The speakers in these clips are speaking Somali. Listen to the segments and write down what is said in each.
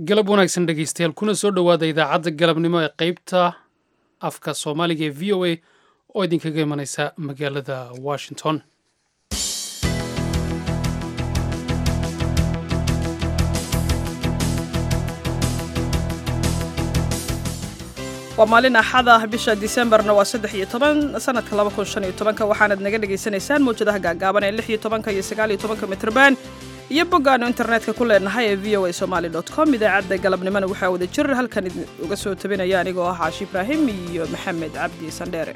galab wanaagsan dhegeystayaal kuna soo dhowaada idaacadda galabnimo ee qeybta afka soomaaliga ee v o a oo idinkaga imanaysa magaalada washington waa maalin axada bisha disembarna waa saddex iyo toban sanadka laba kun shan iyo tobanka waxaanad naga dhagaysanaysaan mawjadaha gaagaaban ee lix iyo tobanka iyo sagaal iyo tobanka mitrban iyo boggaanu internetka ku leenahay ee v o a somaali dot com idaacadda galabnimona waxaa wada jir halkan uga soo tabinaya anigoo ah caashi ibraahim iyo maxamed cabdi sandheere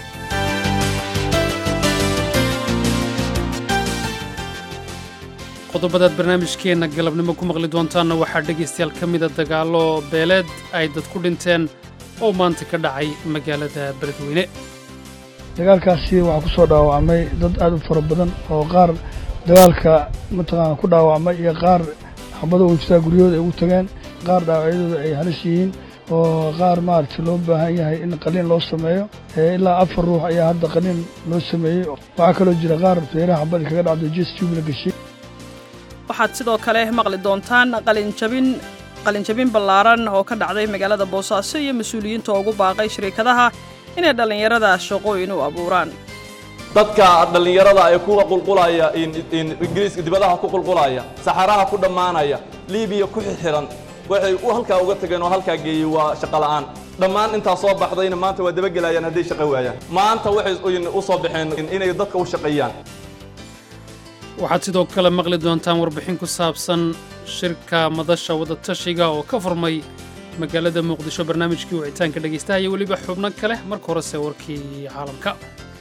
qodobadaad barnaamijkeenna galabnimo ku maqli doontaanna waxaa dhegaystayaal ka mida dagaallo beeleed ay dad ku dhinteen oo maanta ka dhacay magaalada beledweyne dagaalkaasi waxaa ku soo dhaawacmay dad aad u fara badan oo qaar dagaalka mataqaana ku dhaawacmay iyo qaar xabado u jirtaa guryahooda ay ugu tageen qaar dhaawacyadooda ay halis yihiin oo qaar maaragtay loo baahan yahay in qaliin loo sameeyo ilaa afar ruux ayaa hadda qaliin loo sameeyey waxaa kaloo jira qaar feeraha xabadi kaga dhacdo jes tube la geshay waxaad sidoo kale maqli doontaan qalinjabin qalinjabin ballaaran oo ka dhacday magaalada boosaaso iyo mas-uuliyiinta ugu baaqay shirikadaha inay dhallinyarada shaqooyin u abuuraan dadka dhallinyarada ee ku qulqulaya ingiriiska dibadaha ku qulqulaya saxaraha ku dhammaanaya libiya ku xixiran waxay halkaa uga tageen oo halkaa geeyey waa shaqo la'aan dhammaan intaa soo baxdayna maanta waa dabagelayaan hadday shaqo waayaan maanta waxay u soo baxeen inay dadka u shaqeeyaan waxaad sidoo kale maqli doontaan warbixin ku saabsan shirka madasha wadatashiga oo ka furmay magaalada muqdisho barnaamijkii wicitaanka dhegaystaha iyo weliba xubno kale marka horese warkii caalamka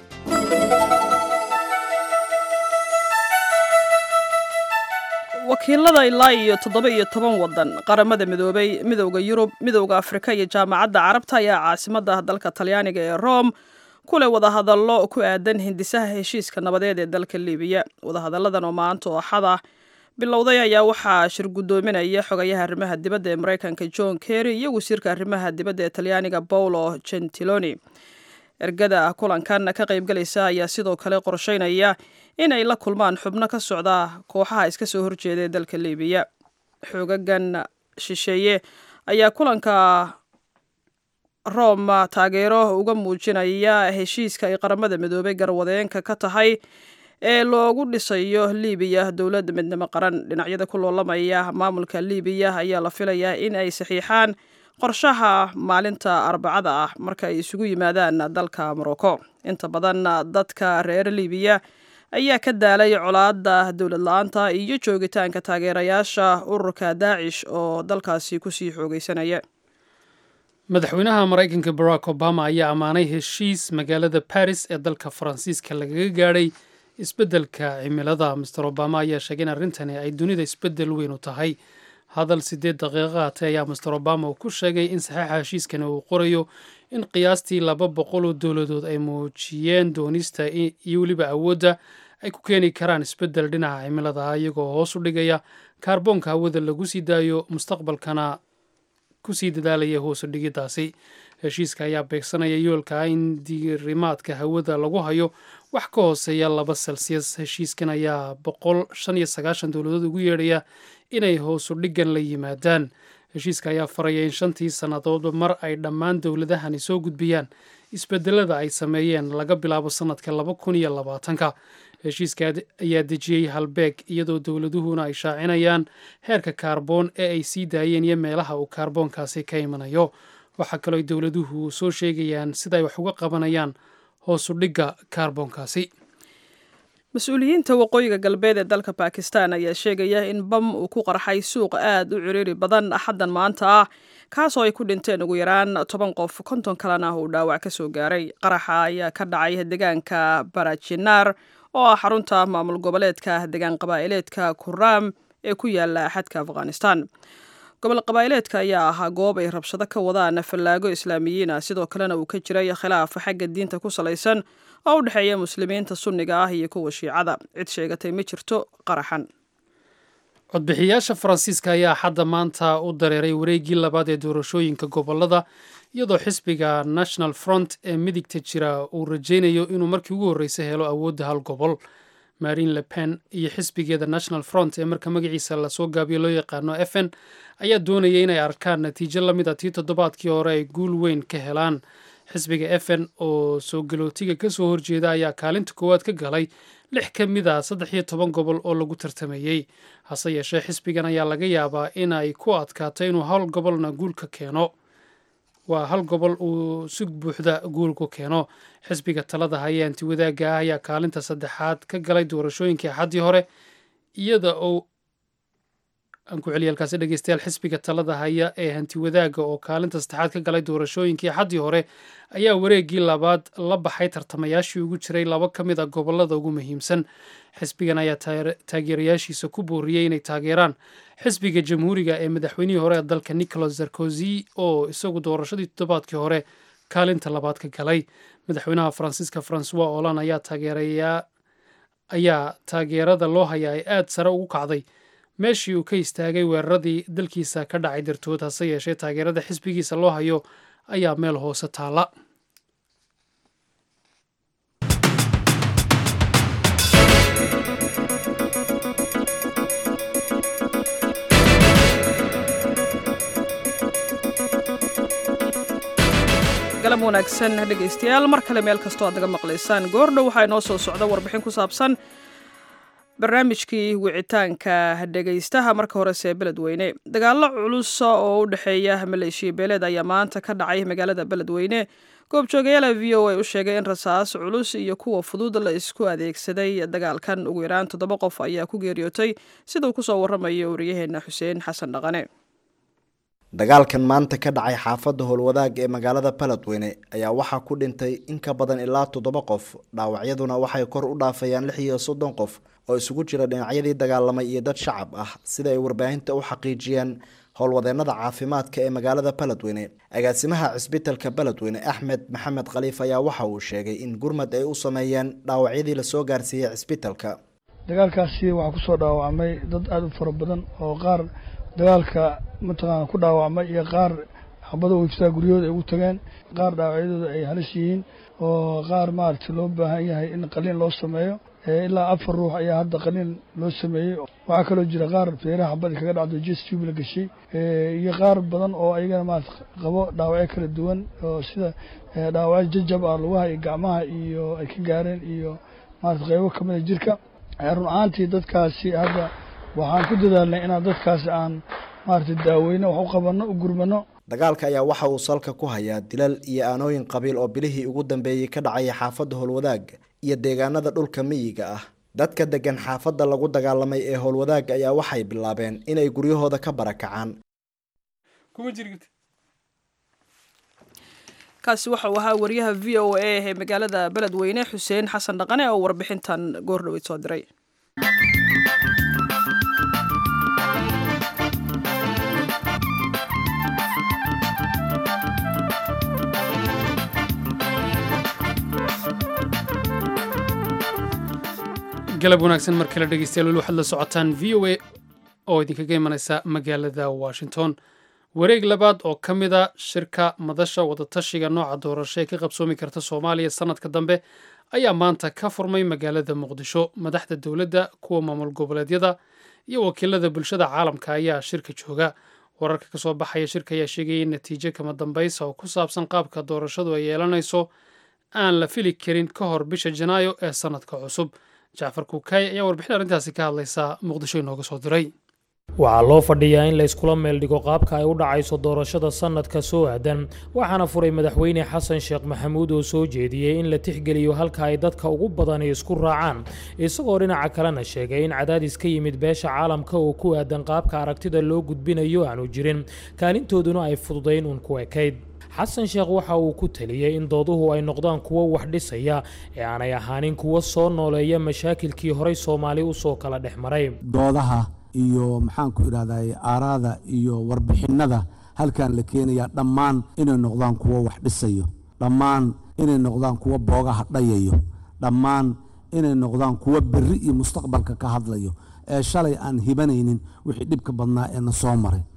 wakiilada ilaa iyo toddoba iyo toban waddan qaramada midoobay midowda yurub midowda afrika iyo jaamacadda carabta ayaa caasimadda dalka talyaaniga ee rome kule wadahadallo ku aadan hindisaha heshiiska nabadeed ee dalka libiya wadahadalladan oo maanta oo axada bilowday ayaa waxaa shir guddoominaya xogayaha arrimaha dibadda ee maraykanka john kerry iyo wasiirka arrimaha dibadda ee talyaaniga paolo gentiloni ergada kulankan ka qaybgalaysa ayaa sidoo kale qorsheynaya in ay la kulmaan xubno ka socda kooxaha iska soo horjeeda ee dalka libiya xoogagan shisheeye ayaa kulanka rome taageero uga muujinaya heshiiska ay qaramada midoobay garwadeenka ka tahay ee loogu dhisayo libiya dowladda midnimo qaran dhinacyada ku loolamaya maamulka libiya ayaa la filayaa in ay saxiixaan qorshaha maalinta arbacada ah marka ay isugu yimaadaan dalka morocco inta badan dadka reer libiya ayaa ka daalay colaada dowlad la-aanta iyo joogitaanka taageerayaasha ururka daacish oo dalkaasi kusii xoogeysanaya madaxweynaha maraykanka barack obama ayaa ammaanay heshiis magaalada baris ee dalka faransiiska lagaga gaadhay isbeddelka cimilada master obama ayaa sheegay in arrintani ay dunida isbeddel weyn u tahay hadal siddeed daqiiqo atay ayaa master obama uu ku sheegay in saxiixa heshiiskani uu qorayo in qiyaastii laba boqol oo dowladood ay muujiyeen doonista iyo weliba awoodda ay ku keeni karaan isbeddel dhinaca cimilada ah iyagoo hoos u dhigaya kaarboonka hawada lagu sii daayo mustaqbalkana kusii dadaalaya hoosu dhigiddaasi heshiiska ayaa beegsanaya yoolka ah in diirimaadka hawada lagu hayo wax ka hooseeya laba celsius heshiiskan ayaa boqol shan iyo sagaashan dowladood ugu yeedhaya inay hoosu dhiggan la yimaadaan heshiiska ayaa faraya in shantii sannadoodba mar ay dhammaan dowladahani soo gudbiyaan isbedelada ay sameeyeen laga bilaabo sannadka laba kun iyo labaatanka heshiiska ayaa dejiyey halbeeg iyadoo dowladuhuna ay shaacinayaan heerka kaarboon ee ay sii daayeen iyo meelaha uu kaarboonkaasi ka imanayo waxaa kaloo ay dowladuhu soo sheegayaan sida ay wax uga qabanayaan hoosu dhigga kaarboonkaasi mas-uuliyiinta waqooyiga galbeed ee dalka bakistan ayaa sheegaya in bam uu ku qarxay suuq aad u ciriiri badan axaddan maanta ah kaasoo ay ku dhinteen ugu yaraan toban qof konton kalena uu dhaawac ka soo gaaray qaraxa ayaa ka dhacay deegaanka barajinaar oo ah xarunta maamul goboleedka deegaan qabaa'ileedka kuraam ee ku yaala xadka afghanistan gobol qabaa'ileedka ayaa ahaa goob ay rabshado ka wadaan fallaago islaamiyiin ah sidoo kalena uu ka jiray khilaaf xagga diinta ku salaysan oo u dhexeeya muslimiinta sunniga ah iyo kuwa shiicada cid sheegatay ma jirto qaraxan codbixiyaasha faransiiska ayaa xadda maanta u dareeray wareeggii labaad ee doorashooyinka gobolada iyadoo xisbiga national front ee midigta jira uu rajaynayo inuu markii ugu horreysay helo awoodda hal gobol marine le pen iyo xisbigeeda national front ee marka magaciisa lasoo gaabiyo loo yaqaano f n ayaa doonaya inay arkaan natiijo lamid a tii toddobaadkii hore ay guul weyn ka helaan xisbiga f n oo soo galootiga ka soo horjeeda ayaa kaalinta koowaad ka galay lix ka mid a saddex iyo toban gobol oo lagu tartamayey hase yeeshee xisbigan ayaa laga yaabaa in ay ku adkaato inuu hal gobolna guul ka keeno waa hal gobol uu si buuxda guul ku keeno xisbiga talada haya anti wadaagga ah ayaa kaalinta saddexaad ka galay doorashooyinkii axaddii hore iyada oo aan ku celiya halkaasi dhegeystayaal xisbiga talada haya ee hanti wadaagga oo kaalinta saddexaad ka galay doorashooyinkii axaddii hore ayaa wareeggii labaad la baxay tartamayaashii ugu jiray laba ka mid a gobolada ugu muhiimsan xisbigan ayaa taageerayaashiisa ku booriyey inay taageeraan xisbiga jamhuuriga ee madaxweynihii hore ee dalka nicolas sarkozy oo isagu doorashadii toddobaadkii hore kaalinta labaad ka galay madaxweynaha faransiiska francois olan ayaa taageerayaa ayaa taageerada loo hayaa ay aada sare ugu kacday meeshii uu ka istaagay weeraradii dalkiisa ka dhacay dartood hase yeeshee taageerada xisbigiisa loo hayo ayaa meel hoose taalla galam wanaagsan dhegaystayaal mar kale meel kastoo aad naga maqlaysaan goordhow waxaa inoo soo socda warbixin ku saabsan barnaamijkii wicitaanka dhegaystaha marka horese beledweyne dagaalo culusa oo u dhexeeya maleeshiya beeleed ayaa maanta ka dhacay magaalada beledweyne goobjoogayaala v o a u sheegay in rasaas culus iyo kuwa fudud la isku adeegsaday dagaalkan ugu yaraan toddoba qof ayaa ku geeriyootay siduu kusoo waramayo wariyaheena xuseen xasan dhaqane dagaalkan maanta ka dhacay xaafadda howlwadaag ee magaalada baledweyne ayaa waxaa ku dhintay in ka badan ilaa toddoba qof dhaawacyaduna waxay kor u dhaafayaan lix iyo soddon qof oo isugu jira dhinacyadii dagaalamay iyo dad shacab ah sida ay warbaahinta u xaqiijiyeen howlwadeenada caafimaadka ee magaalada baledweyne agaasimaha cisbitalka baledweyne axmed maxamed khaliif ayaa waxa uu sheegay in gurmad ay u sameeyeen dhaawacyadii lasoo gaarsiiyey cisbitalka dagaalkaasi waxaa kusoo dhaawacmay dad aada u fara badan oo qaar dagaalka mataqaana ku dhaawacmay iyo qaar xabada uiftaa guryahooda ay ugu tageen qaar dhaawacyadooda ay halis yihiin oo qaar maaragtay loo baahan yahay in qaliin loo sameeyo ilaa afar ruux ayaa hadda qaliin loo sameeyey waxaa kaloo jira qaar feeraha xabadi kaga dhacdo jes tube la gashay iyo qaar badan oo ayagana maarata qabo dhaawacyo kala duwan oo sida dhaawacyo jajab ah lugaha iyo gacmaha iyo ay ka gaareen iyo maarata qeybo kamida jirka run ahaantii dadkaasi hadda waxaan ku dadaalnay inaan dadkaasi aan maaragtay daaweyno wax u qabanno u gurmano dagaalka ayaa waxa uu salka ku hayaa dilal iyo aanooyin qabiil oo bilihii ugu dambeeyey ka dhacaya xaafadda howlwadaag iyo deegaanada dhulka miyiga ah dadka degan xaafadda lagu dagaalamay ee howlwadaag ayaa waxay bilaabeen inay guryahooda ka barakacaan kaasi waxauu ahaa wariyaha v o a ee magaalada beledweyne xuseen xasan dhaqane oo warbixintan goordhoweyd soo diray galab wanaagsan mar kale dhegeystayaal weli waxaad la socotaan v o a oo idinkaga imanaysa magaalada washington wareeg labaad oo ka mid a shirka madasha wadatashiga nooca doorasho ee ka qabsoomi karta soomaaliya sanadka dambe ayaa maanta ka furmay magaalada muqdisho madaxda dowladda kuwa maamul goboleedyada iyo wakiilada bulshada caalamka ayaa shirka jooga wararka kasoo baxaya shirka ayaa sheegaya in natiijo kama dambaysa oo ku saabsan qaabka doorashadu ay yeelanayso aan la fili karin ka hor bisha janaayo ee sanadka cusub jacfar kuukay ayaa warbixin arrintaasi ka hadlaysa muqdisho inooga soo diray waxaa loo fadhiyaa in la iskula meeldhigo qaabka ay u dhacayso doorashada sannadka soo aadan waxaana furay madaxweyne xasan sheekh maxamuud oo soo jeediyey in la tixgeliyo halka ay dadka ugu badani isku raacaan isagoo dhinaca kalena sheegay in cadaadis ka yimid beesha caalamka oo ku aadan qaabka aragtida loo gudbinayo aanu jirin kaalintooduna ay fududayn uun ku ekayd xasan sheekh waxa uu ku teliyey in dooduhu ay noqdaan kuwo wax dhisaya ee aanay ahaanin kuwo soo nooleeya mashaakilkii horay soomaali usoo kala dhex maray doodaha iyo maxaanku idhahday aaraada iyo warbixinnada halkan la keenayaa dhammaan inay noqdaan kuwo wax dhisayo dhammaan inay noqdaan kuwo boogaha dhayayo dhammaan inay noqdaan kuwo berri iyo mustaqbalka ka hadlayo ee shalay aan hibanaynin wixii dhibka badnaa ee na soo maray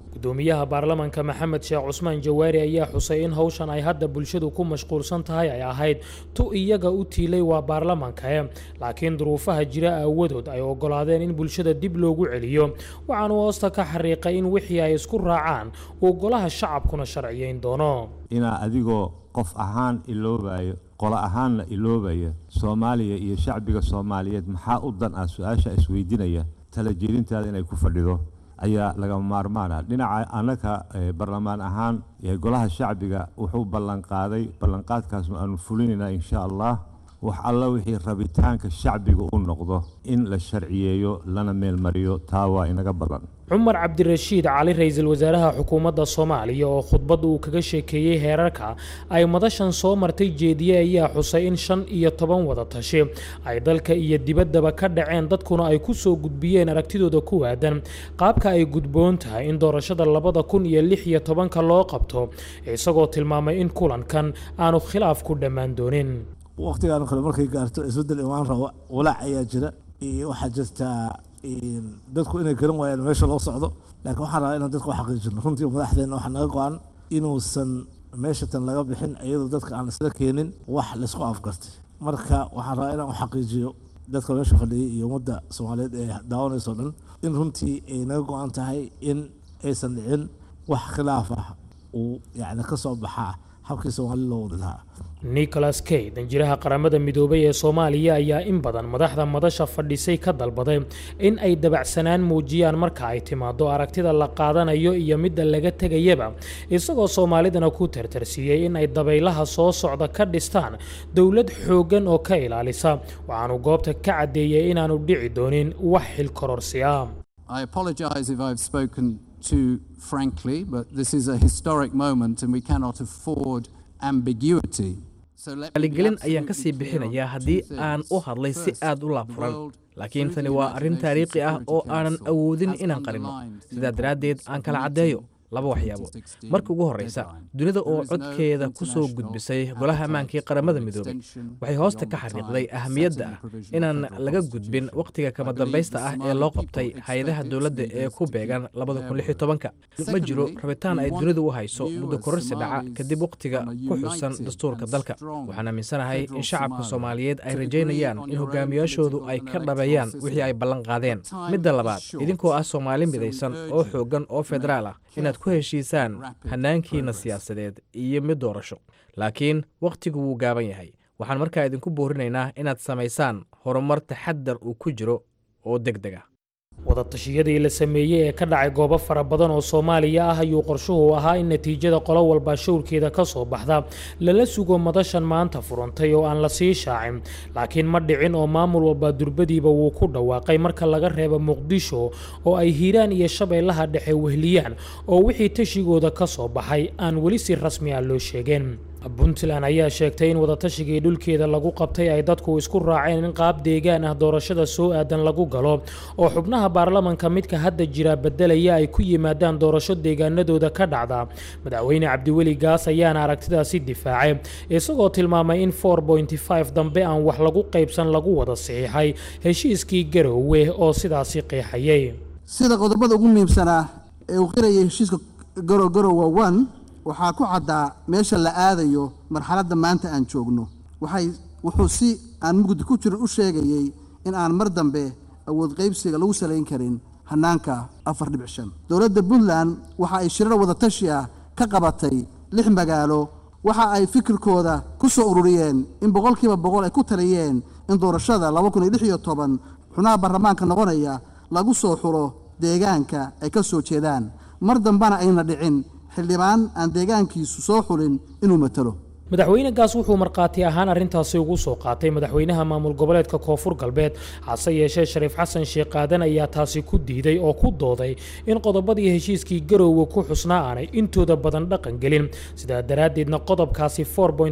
gudoomiyaha baarlamanka maxamed sheekh cusmaan jawaari ayaa xusay in howshan ay hadda bulshadu ku mashquulsan tahay ay ahayd tu iyaga u tiilay waa baarlamankae laakiin duruufaha jira aawadood ay ogolaadeen in bulshada dib loogu celiyo waxaanu hoosta ka xariiqay in wixii ay isku raacaan uu golaha shacabkuna sharciyeyn doono inaa adigoo qof ahaan iloobayo qolo ahaanna iloobaya soomaaliya iyo shacbiga soomaaliyeed maxaa u dan ah su-aasha isweydiinaya tala jeedintaada inay ku fadhido ayaa lagama maarmaana dhinaca annaga barlamaan ahaan golaha shacbiga wuxuu ballanqaaday ballanqaadkaasnu aanu fulinaynaa insha allah wax alla wixii rabitaanka shacbiga u noqdo in la sharciyeeyo lana meelmariyo taa waa inaga ballan cumar cabdirashiid cali ra-iisul wasaaraha xukuumadda soomaaliya oo khudbadda uu kaga sheekeeyey heerarka ay madashan soo martay jeediye ayaa xusay in shan iyo toban wada tashi ay dalka iyo dibaddaba ka dhaceen dadkuna ay ku soo gudbiyeen aragtidooda ku waadan qaabka ay gudboon tahay in doorashada labada kun iyo lix iyo tobanka loo qabto isagoo tilmaamay in kulankan aanu khilaaf ku dhammaan doonin wakhtigaan kale markay gaarto isbeddel imaan rabo walaac ayaa jira waxaa jirtaa dadku inay garan waayaan meesha loo socdo laakiin waxaan rabaa inaan dadka u xaqiijino runtii madaxdeena waxaa naga go-an inuusan meesha tan laga bixin iyadoo dadka aan isla keenin wax laysku afgartay marka waxaan rabaa inaan u xaqiijiyo dadka meesha fadhiyay iyo ummadda soomaaliyeed ee daawanayso dhan in runtii ay naga go-an tahay in aysan dhicin wax khilaaf ah uu yacni ka soo baxaa habkii soomaali loo wadi lahaa nicholas kay danjiraha qaramada midoobay ee soomaaliya ayaa in badan madaxda madasha fadhisay ka dalbaday in ay dabacsanaan muujiyaan marka ay timaado aragtida la qaadanayo iyo midda laga tegayaba isagoo soomaalidana ku tartarsiiyey in ay dabaylaha soo socda ka dhistaan dowlad xooggan oo ka ilaalisa waxaanu goobta ka caddeeyey inaanu dhici doonin wax xilkororsi ah too frankly, but this is a historic moment and we cannot afford ambiguity. aligelin ayaan ka sii bixinayaa haddii aan u hadlay si aad u laabfuran laakiin tani waa arrin taariikhi ah oo aanan awoodin inaan qarino sidaa daraaddeed aan kala caddeeyo laba waxyaabood marka ugu horreysa dunida oo codkeeda ku soo gudbisay golaha ammaankii qaramada midoobay waxay hoosta ka xariiqday ahamiyadda ah inaan laga gudbin wakhtiga kama dambaysta ah ee loo qabtay hay-adaha dowladda ee ku beegan ma jiro rabitaan ay dunidu u hayso muddo kororsi dhaca kadib wakhtiga ku xusan dastuurka dalka waxaan aaminsanahay in shacabka soomaaliyeed ay rajaynayaan in hogaamiyaashoodu ay ka dhabeeyaan wixii ay ballan qaadeen midda labaad idinkoo ah soomaali midaysan oo xooggan oo federaal ah inaad ku heshiisaan hannaankiina siyaasadeed iyo mid doorasho laakiin wakhtigu wuu gaaban yahay waxaan markaa idinku boorinaynaa inaad samaysaan horumar taxadar uu ku jiro oo deg deg ah wadatashyadii la sameeyey ee ka dhacay goobo fara badan oo soomaaliya ah ayuu qorshuhu ahaa in natiijada qolo walba showrkeeda ka soo baxda lala sugo madashan maanta furantay oo aan la sii shaacin laakiin ma dhicin oo maamul walba durbadiiba wuu ku dhawaaqay marka laga reebo muqdisho oo ay hiiraan iyo shabeellaha dhexe wehliyaan oo wixii tashigooda ka soo baxay aan weli si rasmi ah loo sheegeen puntland ayaa sheegtay in wadatashigai dhulkeeda lagu qabtay ay dadku isku raaceen in qaab deegaan ah doorashada soo aadan lagu galo oo xubnaha baarlamanka midka hadda jira beddelaya ay ku yimaadaan doorasho deegaanadooda ka dhacda madaxweyne cabdiweli gaas ayaana aragtidaasi difaacay isagoo tilmaamay in dambe aan wax lagu qaybsan lagu wada saxiixay heshiiskii garoowe oo sidaasi qeexayay sida qodobada ugu muhiimsanaa ee uu qirayay heshiiska garogarowa one waxaa ku caddaa meesha la aadayo marxaladda maanta aan joogno waxay wuxuu si aan mugdi ku jirin u sheegayey in aan mar dambe awood qaybsiga lagu salayn karin hannaanka afar dhibic shan dowladda puntland waxa ay shirar wadatashi ah ka qabatay lix magaalo waxa ay fikirkooda ku soo ururiyeen in boqolkiiba boqol ay ku taliyeen in doorashada laba kun iyo lix iyo toban xubnaha baarlamaanka noqonaya lagu soo xulo deegaanka ay ka soo jeedaan mar dambana ayna dhicin xildhibaan aan deegaankiisu soo xulin inuu matalo madaxweyne gaas wuxuu markhaati ahaan arrintaasi ugu soo qaatay madaxweynaha maamul goboleedka koonfur galbeed hase yeeshee shariif xasan sheekh aadan ayaa taasi ku diiday oo ku dooday in qodobadii heshiiskii garowga ku xusnaa aanay intooda badan dhaqan gelin sidaa daraaddeedna qodobkaasi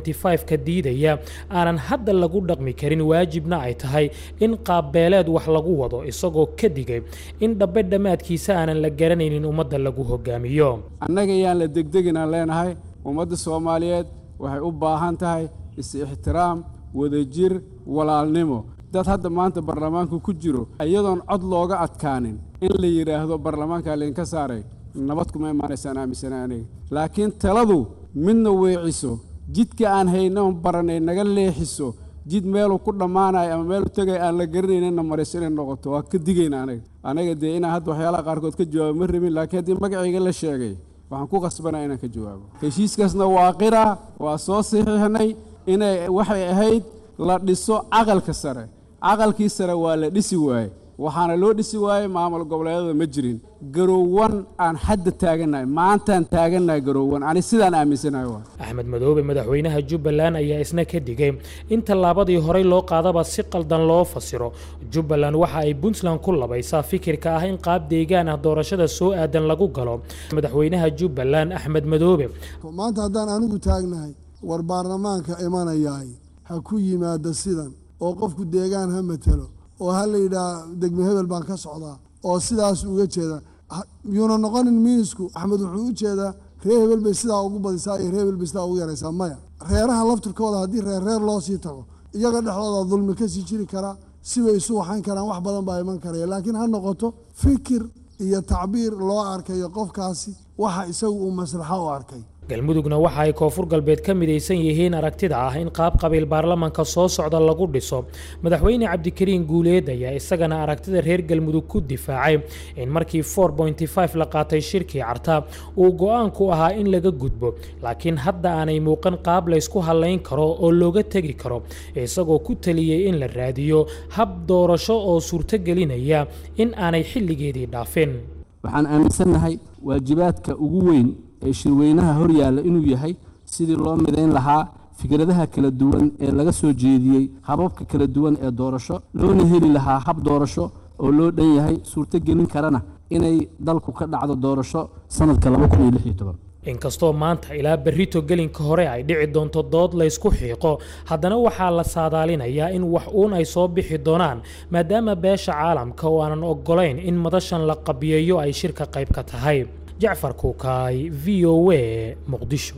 ka diidaya aanan hadda lagu dhaqmi karin waajibna ay tahay in qaabbeeleed wax lagu wado isagoo ka digay in dhabbe dhammaadkiisa aanan la garanaynin ummadda lagu hogaamiyo annaga yaan la degdeginaan leenahay ummadda soomaaliyeed waxay u baahan tahay is-ixtiraam wadajir walaalnimo dad hadda maanta baarlamaanka ku jiro iyadoon cod looga adkaanin in la yidhaahdo baarlamaankaa laydinka saaray nabad kuma imaanaysaan aaminsana aniga laakiin taladu midna weeciso jidka aan hayno baranay naga leexiso jid meeluu ku dhammaanayo ama meeluu tegay aan la garanayninna marayso inay noqoto waa ka digayna anaga anaga dee inaan hadda waxyaalaha qaarkood ka jawaabo ma rabin laakiin haddii magacayga la sheegay waxaan ku qasbanaa inaan ka jawaabo heshiiskaasna waa qira waa soo saxiixnay inay waxay ahayd la dhiso caqalka sare caqalkii sare waa la dhisi waaye waxaana loo dhisi waayey maamul goboleedyada ma jirin garoowan aan xadda taagannahay maantaan taagannahay garoowan ani sidaan aaminsanahay waa axmed madoobe madaxweynaha jubbaland ayaa isna ka digay in tallaabadii horey loo qaadaba si qaldan loo fasiro jubbaland waxa ay puntland ku labaysaa fikirka ah in qaab deegaan ah doorashada soo aadan lagu galo madaxweynaha jubbaland axmed madoobe maanta haddaan anigu taagnahay war baarlamaanka imanayaay ha ku yimaado sidan oo qofku deegaan ha matelo oo ha la yidhaah degme hebel baan ka socdaa oo sidaas uga jeeda yuuna noqonin minisku axmed wuxuu u jeedaa reer hebel bay sidaa ugu badisaa iyo reer hebel bay sidaa ugu yaraysaa maya reeraha laftirkooda haddii reer reer loo sii tago iyaga dhexdooda dulmi ka sii jiri karaa sibay isu waxan karaan wax badan baa iman karaya laakiin ha noqoto fikir iyo tacbiir loo arkayo qofkaasi waxa isagu uu maslaxo u arkay galmudugna waxa ay koonfur galbeed ka midaysan yihiin aragtida ah in qaab qabiil baarlamanka soo socda lagu dhiso madaxweyne cabdikariin guuleed ayaa isagana aragtida reer galmudug ku difaacay in markii la qaatay shirkii carta uu go-aanku ahaa in laga gudbo laakiin hadda aanay muuqan qaab laysku hallayn karo oo looga tegi karo isagoo ku taliyey in la raadiyo hab doorasho oo suurtogelinaya in aanay xilligeedii dhaafin waxaan aaminsannahay waajibaadka ugu weyn ee shirweynaha hor yaalla inuu yahay sidii loo midayn lahaa fikradaha kala duwan ee laga soo jeediyey hababka kala duwan ee doorasho loona heli lahaa hab doorasho oo loo dhan yahay suurtogelin karana inay dalku ka dhacdo doorasho sanadka inkastoo maanta ilaa berrito gelinka hore ay dhici doonto dood laysku xiiqo haddana waxaa la saadaalinayaa in wax uun ay soo bixi doonaan maadaama beesha caalamka oo aanan oggolayn in madashan la qabiyeeyo ay shirka qayb ka tahay jacfar kuukaay v o a muqdisho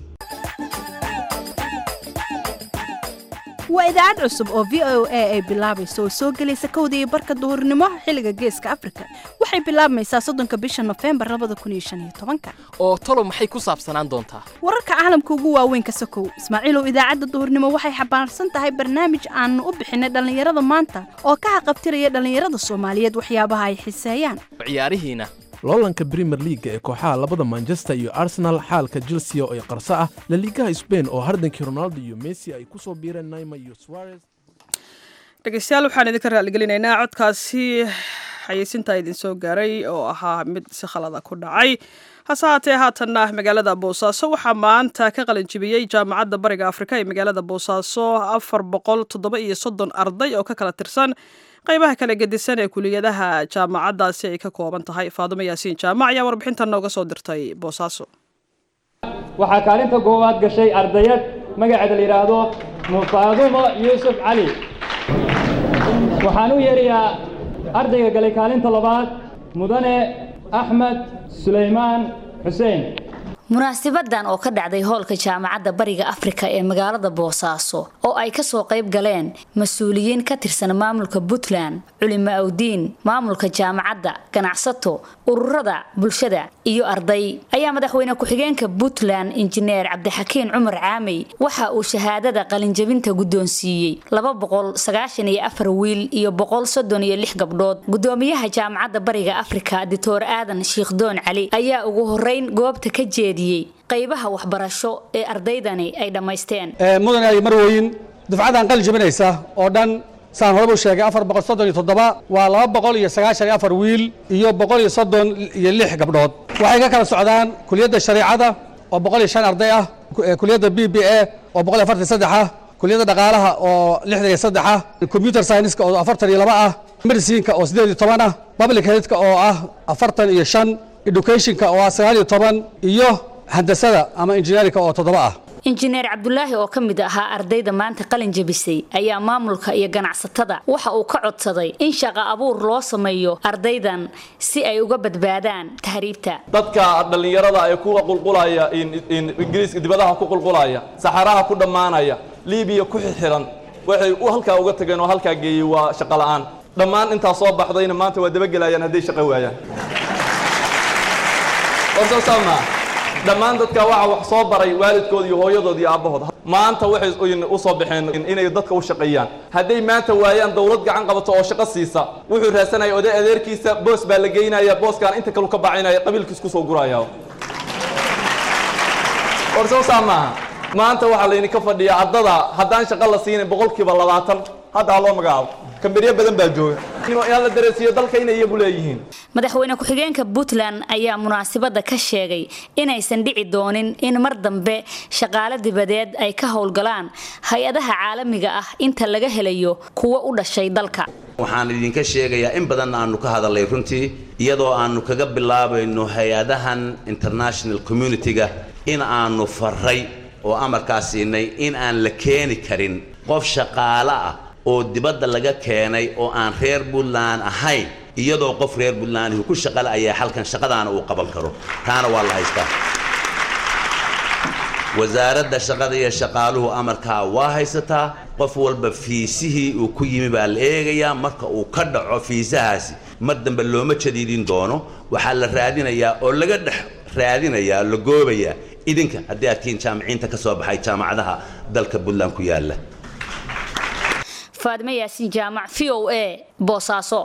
waa idaacad cusub oo v o a ay bilaabayso oo soo gelaysa kowda iyo barka duhurnimo xilliga geeska afrika waxay bilaabmaysaa soddonka bisha nofembar labada kun iyo shan iyo tobanka oo talo maxay ku saabsanaan doontaa wararka caalamka ugu waaweyn ka sokow ismaaciilow idaacadda duhurnimo waxay xambaarsan tahay barnaamij aanu u bixinay dhallinyarada maanta oo ka haqabtiraya dhallinyarada soomaaliyeed waxyaabaha ay xiseeyaan ciyaarihiina loolanka brimer liaga ee kooxaha labada manchester iyo arsenal xaalka chelsea oo ay qarso ah laliigaha sbain oo hardankii ronaldo iyo messi ay ku soo biireen naima iyo suarez dhegeystayaal waxaan idinka raalligelinaynaa codkaasi xayeysintaa idin soo gaaray oo ahaa mid si khalada ku dhacay hase haatee haatanna magaalada boosaaso waxaa maanta ka qalinjibiyey jaamacadda bariga afrika ee magaalada boosaaso afar boqol toddoba iyo soddon arday oo ka kala tirsan qaybaha kala gedisan ee kuliyadaha jaamacaddaasi ay ka kooban tahay faadumo yaasiin jaamac ayaa warbixintan nooga soo dirtay boosaaso waxaa kaalinta koowaad gashay ardayad magaceeda la yidhaahdo faadumo yuusuf cali waxaan u yeerayaa ardayga galay kaalinta labaad mudane axmed sulaymaan xuseen munaasibadan oo ka dhacday hoolka jaamacadda bariga afrika ee magaalada boosaaso oo ay kasoo qayb galeen mas-uuliyiin ka tirsan maamulka puntland culimo awdiin maamulka jaamacadda ganacsato ururada bulshada iyo arday ayaa madaxweyne ku-xigeenka puntland injineer cabdixakiin cumar caamey waxa uu shahaadada qalinjabinta guddoonsiiyey laba boqol sagaashan iyo afar wiil iyo boqol soddon iyo lix gabdhood gudoomiyaha jaamacadda bariga afrika doctor aadan shiikhdoon cali ayaa ugu horeyn goobta ka jeeda qaybaha waxbarasho ee ardaydani ay dhammaysteen mudan ay marweyn dufcadan qalin jabinaysa oo dhan saan horeba u sheegay afar boqol soddon iyo toddoba waa laba boqol iyo sagaashan iyo afar wiil iyo boqol iyo soddon iyo lix gabdhood waxay ka kala socdaan kuliyadda shareecada oo boqol iyo shan arday ah kuliyadda b b a oo boqol iyo afartan iyo saddex ah kuliyadda dhaqaalaha oo lixdan iyo saddex ah computer science-ka oo afartan iyo laba ah medicinka oo siddeed iyo toban ah public healthka oo ah afartan iyo shan educationka oo ah sagaal iyo toban iyo handasada ama injineerinka oo toddoba ah injineer cabdulaahi oo ka mid ahaa ardayda maanta qalin jabisay ayaa maamulka iyo ganacsatada waxa uu ka codsaday in shaqo abuur loo sameeyo ardaydan si ay uga badbaadaan tahriibta dadka dhallinyarada ee kuwa qulqulaya ingiriiska dibadaha ku qulqulaya saxaraha ku dhammaanaya libiya ku xixiran waxay u halkaa uga tageen oo halkaa geeyey waa shaqo la'aan dhammaan intaa soo baxdayna maanta waa dabagelayaan hadday shaqo waayaan horta saama dhammaan dadka waxa wax soo baray waalidkood iyo hooyadood iyo aabbahood maanta waxay u soo baxeen inay dadka u shaqeeyaan hadday maanta waayaan dawlad gacan qabato oo shaqo siisa wuxuu raasanaya oday adeerkiisa boos baa la geynaya booskaan inta kalu ka bacinaya qabiilkiis kusoo guraya horta saa maaha maanta waxaa laydinka fadhiyaa ardada haddaan shaqo la siinin boqolkiiba labaatan hadda ha loo magacaabo kamberyo badan baa jooga inaan la dareensiiyo dalka inay iyagu leeyihiin madaxweyne ku-xigeenka puntland ayaa munaasabadda ka sheegay inaysan dhici doonin in mar dambe shaqaale dibadeed ay ka howlgalaan hay-adaha caalamiga ah inta laga helayo kuwa u dhashay dalka waxaan idinka sheegayaa in badan aanu ka hadalnay runtii iyadoo aanu kaga bilaabayno hay-adahan international community-ga in aanu faray oo amarkaa siinay in aan la keeni karin qof shaqaale ah oo dibadda laga keenay oo aan reer puntland ahayn iyadoo qof reer puntlandihi ku shaqale ayaa halkan shaqadaana uu qaban karo taana waa la haystaa wasaaradda shaqada iyo shaqaaluhu amarkaa waa haysataa qof walba fiisihii uu ku yimi baa la eegayaa marka uu ka dhaco fiisahaasi mar dambe looma jadiidin doono waxaa la raadinayaa oo laga dhex raadinayaa la goobayaa idinka haddii aad tihiin jaamiciinta ka soo baxay jaamacadaha dalka puntland ku yaalla faadme yaasiin jaamac v o a boosaaso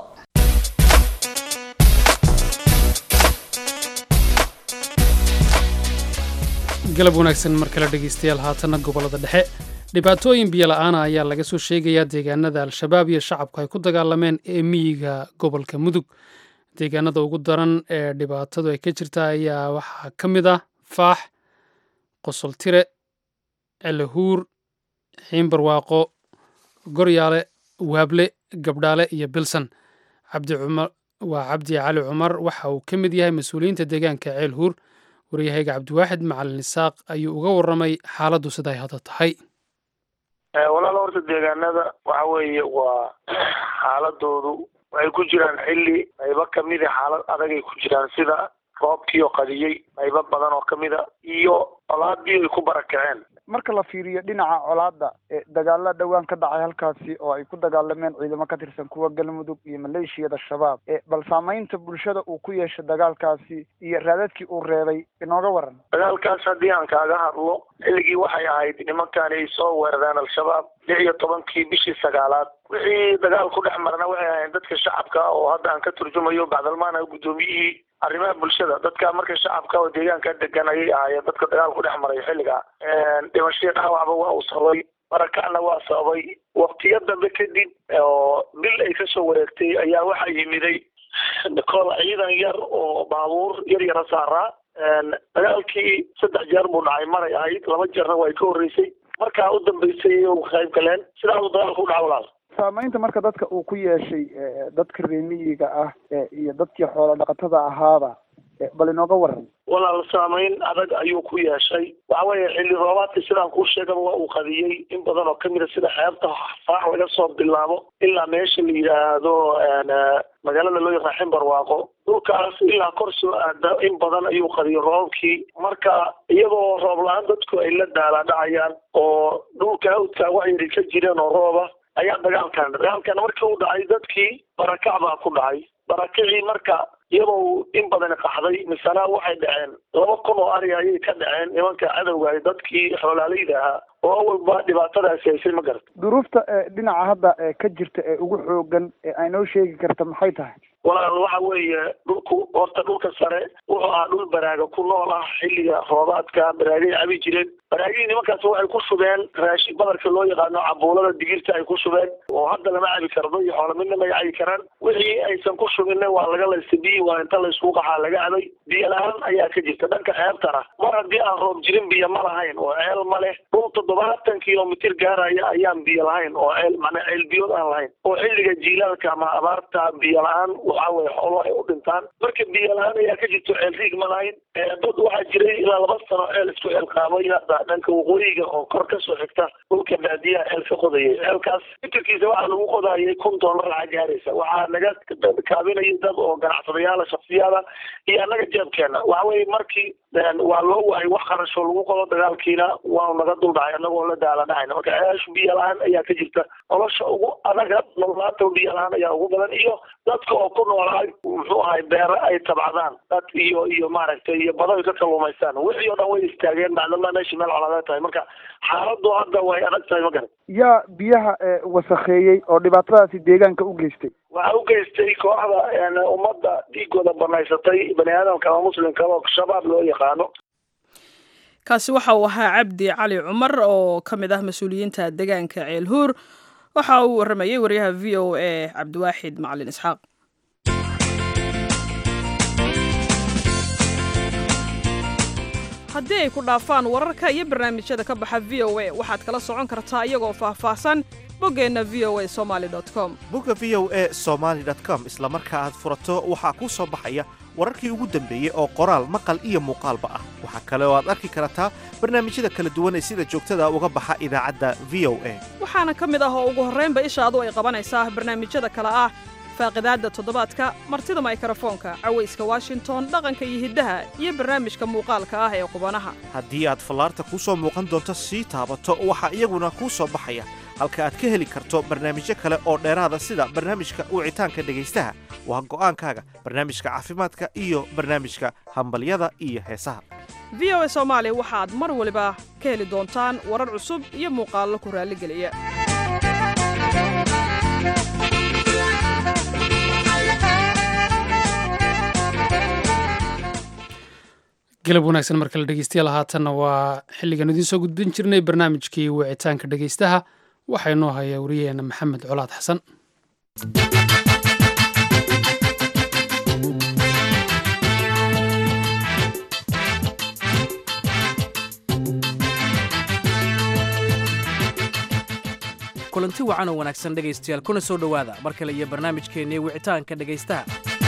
galab wanaagsan mar kale dhegaystayaal haatanna gobollada dhexe dhibaatooyin biyola-aana ayaa laga soo sheegayaa deegaanada al-shabaab iyo shacabku ay ku dagaalameen ee miyiga gobolka mudug deegaanada ugu daran ee dhibaatadu ay ka jirta ayaa waxaa ka mid ah faax qosoltire celahuur xiimbarwaaqo goryaale waable gabdhaale iyo bilsan cabdi cumar waa cabdi cali cumar waxa uu ka mid yahay mas-uuliyiinta deegaanka ceel huur waryahayga cabdiwaaxid macalin isaaq ayuu uga warramay xaaladdu siday hadda tahay walaal horta deegaanada waxa weeye waa xaaladoodu waxay ku jiraan xilli qaybo kamida xaalad adagay ku jiraan sida roobkii oo qadiyey qaybo badan oo kamida iyo colaadii ay ku barakaceen marka la fiiriyo dhinaca colaada dagaala dhowaan ka dhacay halkaasi oo ay ku dagaalameen ciidamo ka tirsan kuwa galmudug iyo maleeshiyada shabaab bal saamaynta bulshada uu ku yeeshay dagaalkaasi iyo raadadkii uu reebay inooga waran dagaalkaas haddii aan kaaga hadlo xilligii waxay ahayd nimankaani ay soo weerareen al-shabaab lix iyo tobankii bishii sagaalaad wixii dagaal ku dhex marna waxay ahayn dadka shacabka oo hadda aan ka turjumayo bacdalmaana guddoomiyihii arrimaha bulshada dadka marka shacabka oo deegaanka degan ayay ahaayeen dadka dagaal ku dhex maray xilliga dhimashadii dhaawacba waa uu sababay barakacna waa sababay waqtiyo dambe kadib oo bil ay kasoo wareegtay ayaa waxaa yimiday koob ciidan yar oo baabuur yar yara saaraa dagaalkii saddex jeer buu dhacay maray ahayd laba jeerna waa ay ka horreysay markaa u dambeysay u qayb galeen sidaasuu dagaalku u dhaca walaal saamaynta marka dadka uu ku yeeshay dadka reemiyiga ah iyo dadkii xoolo dhaqatada ahaaba bal inooga waran walaal saamayn adag ayuu ku yeeshay waxa weeye xilli roobaadka sidaan kuu sheegaba waa uu qadiyey in badan oo kamida sida xeebta faax laga soo bilaabo ilaa meesha la yidhaahdo magaalada loo yaqaan ximbarwaaqo dhulkaas ilaa kor soo aada in badan ayuu qadiyay roobkii marka iyadoo roob la-aan dadku ay la daalaadhacayaan oo dhulka awdka waxyari ka jireen oo rooba ayaa dagaalkan dagaalkan markii u dhacay dadkii barakac baa ku dhacay barakacii marka iyadoo in badan qaxday misana waxay dhaceen laba kun oo ari ayay ka dhaceen nimanka cadowga ay dadkii xoolaaleyda ahaa oo awalba dhibaatadaasi haysay ma garata duruufta dhinaca hadda ka jirta ee ugu xoogan ee ay noo sheegi karta maxay tahay walaal waxa weeye dhulku horta dhulka sare wuxuu ahaa dhul baraaga ku nool ah xilliga roobaadka baraagay cabi jireen baraagihii nimankaas waxay ku shubeen raashin badarka loo yaqaano cabuulada digirta ay ku shubeen oo hadda lama cabi kardo iyo xoolo midna may cabi karaan wixii aysan ku shubinna waa laga laysta biyi waa inta laysku qaxaa laga cabay biyo la-aan ayaa ka jirta dhanka ceebtana mar haddii aan roob jirin biyo ma lahayn oo ceel ma leh dhul toddobaatan kilomitir gaaraya ayaan biyo lahayn oo ceel macnaa ceel biyood aan lahayn oo xilliga jiilaalka ama abaarta biyo la-aan waxa weye xoolo ay u dhintaan marka biyo la-aan ayaa ka jirto ceel riig ma lahayn dad waxaa jiray ilaa laba sano ceel isku ceel qaabay hadda dhanka waqooyiga oo kor kasoo xigta dhulka baadiyaha ceel ka qodayay ceelkaas fitirkiisa waxaa lagu qodayay kun doolar lacag gaaraysa waxaa naga kaabinaya dad oo ganacsadayaala shaksiyaada iyo annaga jeebkeena waxa weye markii waa loo waayay wax qarashoo lagu qodo dagaalkiina waanu naga duldhacay annagoo la daala dhacayna marka ceesh biyo la-aan ayaa ka jirta nolosha ugu adaga nololaanta biyo la-aan ayaa ugu badan iyo dadka oo ku ku noolaay muxuu ahay beere ay tabcadaan dad iyo iyo maaragtay iyo bado ay ka kalluumaystaan wixii oo dhan way istaageen bacdallah meeshii meel coladeed tahay marka xaaladu hadda way adag tahay ma garan yaa biyaha wasakheeyey oo dhibaatadaasi deegaanka u geystay waxaa u geystay kooxda ummadda dhiigooda banaysatay bani aadamka ama muslimka oo shabaab loo yaqaano kaasi waxa uu ahaa cabdi cali cumar oo ka mid ah mas-uuliyiinta deegaanka ceelhuur waxa uu waramayey wariyaha v o a cabdiwaaxid macalin isxaaq haddii ay ku dhaafaan wararka iyo barnaamijyada ka baxa v o a waxaad kala socon kartaa iyagoo faahfaahsan boggeenna v o a somaali com bogga v o a somaali com isla marka aad furato waxaa kuu soo baxaya wararkii ugu dambeeyey oo qoraal maqal iyo muuqaalba ah waxaa kale oo aad arki kartaa barnaamijyada kala duwan ee sida joogtada uga baxa idaacadda v o a waxaana ka mid ah oo ugu horraynba ishaadu ay qabanaysaa barnaamijyada kale ah faaqidaadda toddobaadka martida maykrofoonka cawayska washington dhaqanka iyo hiddaha iyo barnaamijka muuqaalka ah ee qubanaha haddii aad fallaarta kuu soo muuqan doonto sii taabato waxaa iyaguna kuu soo baxaya halka aad ka heli karto barnaamijyo kale oo dheeraada sida barnaamijka wicitaanka dhegaystaha waa go'aankaaga barnaamijka caafimaadka iyo barnaamijka hambalyada iyo heesaha v o a soomaali waxaad mar waliba ka heli doontaan warar cusub iyo muuqaallo ku raalligeliya galab wanaagsan marka la dhegeystayaal haatanna waa xilligan idiin soo gudbin jirnay barnaamijkii wicitaanka dhegeystaha waxaa inoo haya wariyaheena maxamed colaad xasan kulanti wacan oo wanaagsan dhegaystayaal kuna soo dhowaada mar kale iyo barnaamijkeennii wicitaanka dhegaystaha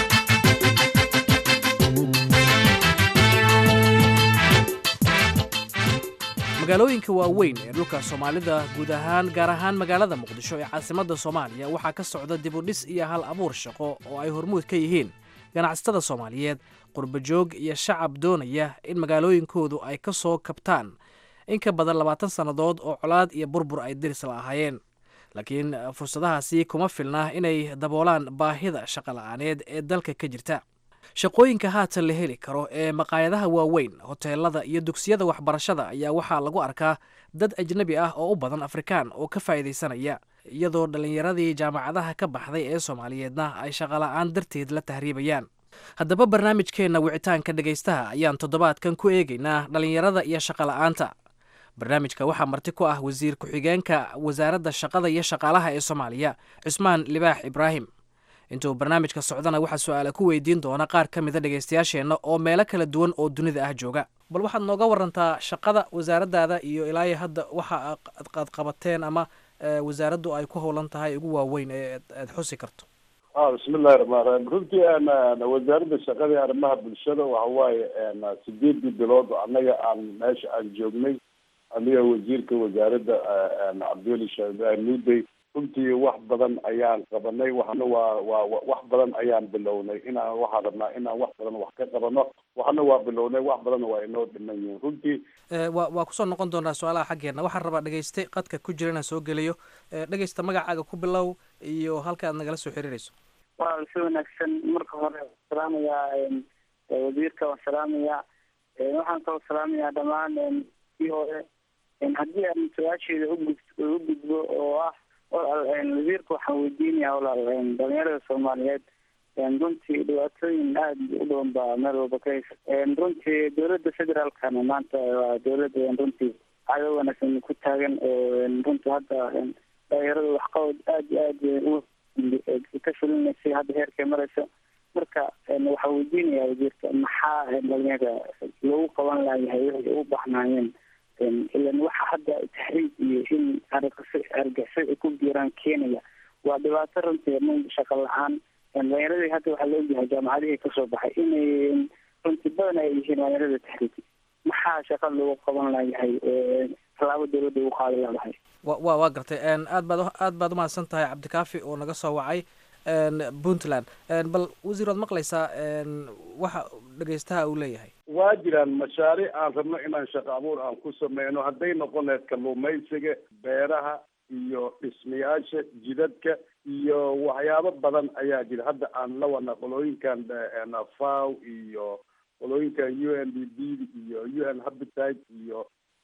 magaalooyinka waaweyn ee dhulka soomaalida guud ahaan gaar ahaan magaalada muqdisho ee caasimadda soomaaliya waxaa ka socda dibudhis iyo hal abuur shaqo oo ay hormuud ka yihiin ganacsatada soomaaliyeed qurbajoog iyo shacab doonaya in magaalooyinkoodu ay ka soo kabtaan in ka badan labaatan sannadood oo colaad iyo burbur ay diris la ahaayeen laakiin fursadahaasi kuma filna inay daboolaan baahida shaqola'aaneed ee dalka ka jirta shaqooyinka haatan la heli karo ee maqaayadaha waaweyn hoteelada iyo dugsiyada waxbarashada ayaa waxaa lagu arkaa dad ajnebi ah oo u badan afrikaan oo ka faa'iidaysanaya iyadoo dhallinyaradii jaamacadaha ka baxday ee soomaaliyeedna ay shaqola'aan darteed la tahriibayaan haddaba barnaamijkeenna wicitaanka dhegaystaha ayaan toddobaadkan ku eegaynaa dhallinyarada iyo shaqola'aanta barnaamijka waxaa marti ku ah wasiir ku-xigeenka wasaaradda shaqada iyo shaqaalaha ee soomaaliya cusmaan libaax ibraahim intuu barnaamijka socdana waxaa su-aala ku weydiin doona qaar ka mida dhegaystayaasheenna oo meelo kala duwan oo dunida ah jooga bal waxaad nooga warantaa shaqada wasaaraddaada iyo ilaayo hadda waxa aad qabateen ama wasaaraddu ay ku howlan tahay ugu waaweyn ee aad xusi karto bismillahi raxmaan raxiim runtii wasaaradda shaqada iyo arrimaha bulshada waxa waaye sideedii bilood annaga aan meesha aan joognay aniga wasiirka wasaaradda cabdiweli sheekh ibraahim nuudey runtii wax badan ayaan qabanay waxna waa waa wax badan ayaan bilownay inaan waxaan rabnaa inaan wax badan wax ka qabano waxna waa bilownay wax badanna waa inoo dhiman yihiin runtii wa waa kusoo noqon doonaa su-aalaha xaggeena waxaan rabaa dhegeyste qadka ku jira inaan soo geliyo dhegeysta magacaaga ku bilow iyo halka aad nagala soo xiriirayso waa si wanaagsan marka hore salaamayaa wasiirka waan salaamayaa waxaan kaloo salaamayaa dhammaan v o a haddii aan su-aasheeda ugud u gudbo oo ah walaal wasiirka waxaan weydiinayaa walaal dhalinyarada soomaaliyeed runtii dhibaatooyin aada u badan baa meel walba ka haysa runtii dowladda federaalkana maanta waa dowladda runtii caado wanaagsan ku taagan oo runtii hadda dhalinyarada waxqabad aada iyo aada ka fulinaysay hadda heerkay maraysa marka waxaa weydiinayaa wasiirka maxaa dhalinyarada loogu qaban layahay waxay u baxnaayeen ilan waxa hadda taxriib iyo in argasa argixisad ay ku biiraan keenaya waa dhibaato runtii nun shaqo la-aan dhalinyaradii hadda waxaa la ogyahay jaamacadihii kasoo baxay inay runtii badan ay yihiin dhalinyarada taxriib maxaa shaqa loogu qaban layahay tallaabo dowladda ugu qaadi laadahay wa wa waa gartay aad baad aad baad umahadsan tahay cabdikaafi oo naga soo wacay puntland bal wasiir waad maqlaysaa waxa dhegeystaha uu leeyahay waa jiraan mashaariic aan rabno inaan shaqo abuur aan ku sameyno hadday noqon lahayd kalluumaysiga beeraha iyo dhismayaasha jidadka iyo waxyaabo badan ayaa jira hadda aan la wadna qolooyinkan faw iyo qolooyinkan u n d b iyo u n habitat iyo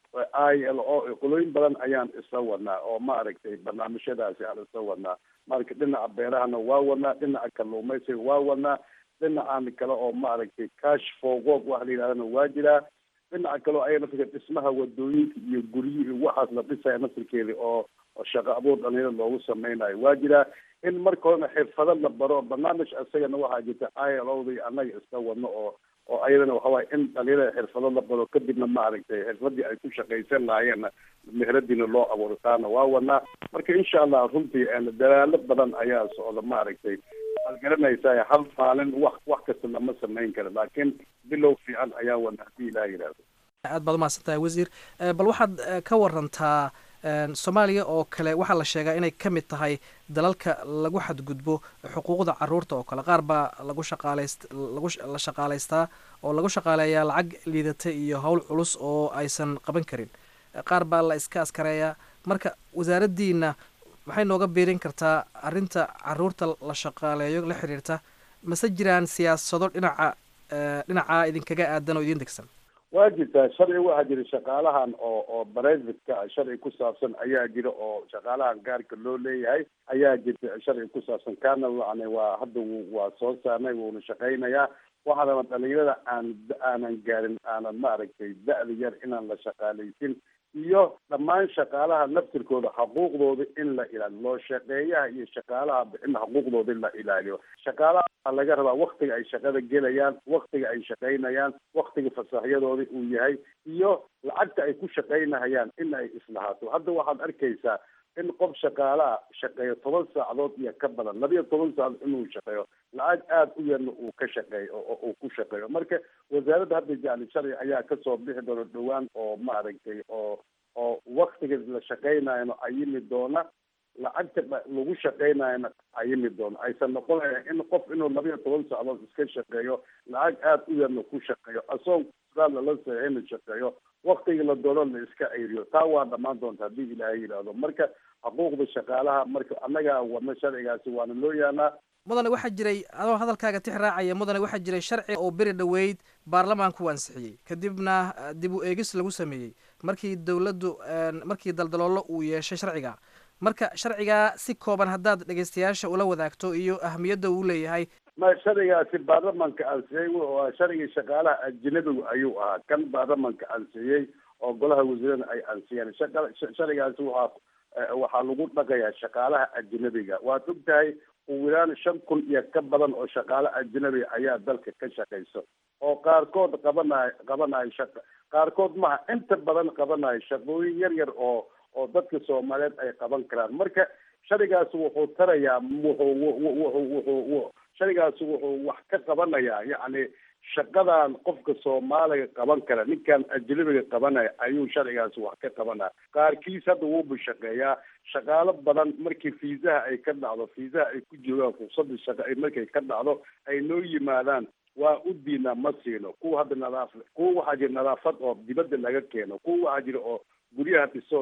i l o qolooyin badan ayaan isla wadnaa oo maaragtay barnaamijyadaasi aan isla wadnaa marka dhinaca beerahana waa wadnaa dhinaca kalluumaysiga waa wadnaa dhinacan kale oo maaragtay cash for work waxa la yidhahdana waa jiraa dhinaca kale oo aya naftirka dhismaha wadooyinka iyo guryo iyo waxaas la dhisaya naftirkeeda oo oo shaqo abuur dhalinyarada loogu sameynayo waa jiraa in marka horena xirfado la baro barnaamij isagana waxaa jirta i l o da annaga iska wadno oo oo ayadana waxawaay in dhalinyarada xirfado la baro kadibna maaragtay xirfadii ay ku shaqaysan lahaayeenna meheradiina loo abuuro taana waa wadnaa marka insha allah runtii dadaalo badan ayaa socda maaragtay waad garanaysaa hal maalin wax wax kasta lama samayn karo laakiin bilow fiican ayaa wadna haddii ilaah yidhaahdo aad baad umahadsan tahay wasiir bal waxaad ka warantaa soomaaliya oo kale waxaa la sheegaa inay ka mid tahay dalalka lagu xadgudbo xuquuqda caruurta oo kale qaar baa lagu shaqaalayst lagu la shaqaalaystaa oo lagu shaqaaleeyaa lacag liidata iyo howl culus oo aysan qaban karin qaar baa la iska askareeyaa marka wasaaraddiina maxay nooga biirin kartaa arrinta caruurta la shaqaaleeyo la xiriirta mase jiraan siyaasado dhinaca dhinaca idinkaga aadan oo idin degsan waa jirtaa sharci waxaa jira shaqaalahan oo oo privateka ah sharci ku saabsan ayaa jira oo shaqaalahan gaarka loo leeyahay ayaa jirta sharci ku saabsan kaana yani waa hadda waa soo saarnay wuuna shaqaynayaa waxaana dhalinyarada aan aanan gaarin aanan maaragtay da-da yar inaan la shaqaalaysin iyo dhammaan shaqaalaha naftirkooda xuquuqdooda in la ilaaliyo loo shaqeeyaha iyo shaqaalaha bixina xuquuqdooda in la ilaaliyo shaqaalaha waxaa laga rabaa waktiga ay shaqada gelayaan waktiga ay shaqaynayaan waktiga fasaxyadooda uu yahay iyo lacagta ay ku shaqaynahayaan in ay islahaato hadda waxaad arkaysaa in qof shaqaalaha shaqeeyo toban saacadood iyo ka badan labiyo toban saacadood inuu shaqeeyo lacag aada u yarna uu ka shaqeeyo oo uu ku shaqeeyo marka wasaaradda hadda jacli sharci ayaa kasoo bixi doona dhowaan oo maaragtay oo oo waktiga la shaqaynayana ayimi doona lacagta lagu shaqaynayana ayimi doona aysan noqonaya in qof inuu labiyo toban saacadood iska shaqeeyo lacag aada u yarna ku shaqeeyo asoon raad lala saxina shaqeeyo waktiga la doono la iska ayriyo taa waa dhammaan doonta haddii ilaahay yidhaahdo marka xuquuqda shaqaalaha marka annagaa wadna sharcigaasi waana loo yaalaa mudane waxaa jiray adoo hadalkaaga tix raacaya mudane waxaa jiray sharci oo beri dhoweyd baarlamaanku ansixiyey kadibna dib u eegis lagu sameeyey markii dowladdu markii daldaloolo uu yeeshay sharciga marka sharcigaa si kooban haddaad dhegeystayaasha ula wadaagto iyo ahamiyadda uu leeyahay ma sharcigaasi baarlamanka ansixiyey wuxuu ahaa sharcigii shaqaalaha ajnabigu ayuu ahaa kan baarlamanka ansixiyey oo golaha wasiirada ay ansixiyeen sharcigaasi waxaa waxaa lagu dhaqayaa shaqaalaha ajnabiga waad og tahay ugu yaraan shan kun iyo ka badan oo shaqaale ajnabiga ayaa dalka ka shaqayso oo qaarkood qabanayo qabanayo shaqa qaarkood maha inta badan qabanayo shaqooyin yar yar oo oo dadka soomaaliyeed ay qaban karaan marka sharcigaasi wuxuu tarayaa wuxuu wuxuu wuxuu sharcigaasi wuxuu wax ka qabanayaa yacni shaqadan qofka soomaaliga qaban kara ninkan ajnabiga qabanaya ayuu sharcigaasi wax ka qabanaya qaarkiis hadda wuuba shaqeeyaa shaqaalo badan markii fiisaha ay ka dhacdo fiisaha ay ku joogaan fursadda shaqo ay markay ka dhacdo ay noo yimaadaan waa u diinaa ma siino kuwa hadda nadaaf kuwa waxaa jira nadaafad oo dibadda laga keeno kuwa waxaa jira oo guryaha dhisoo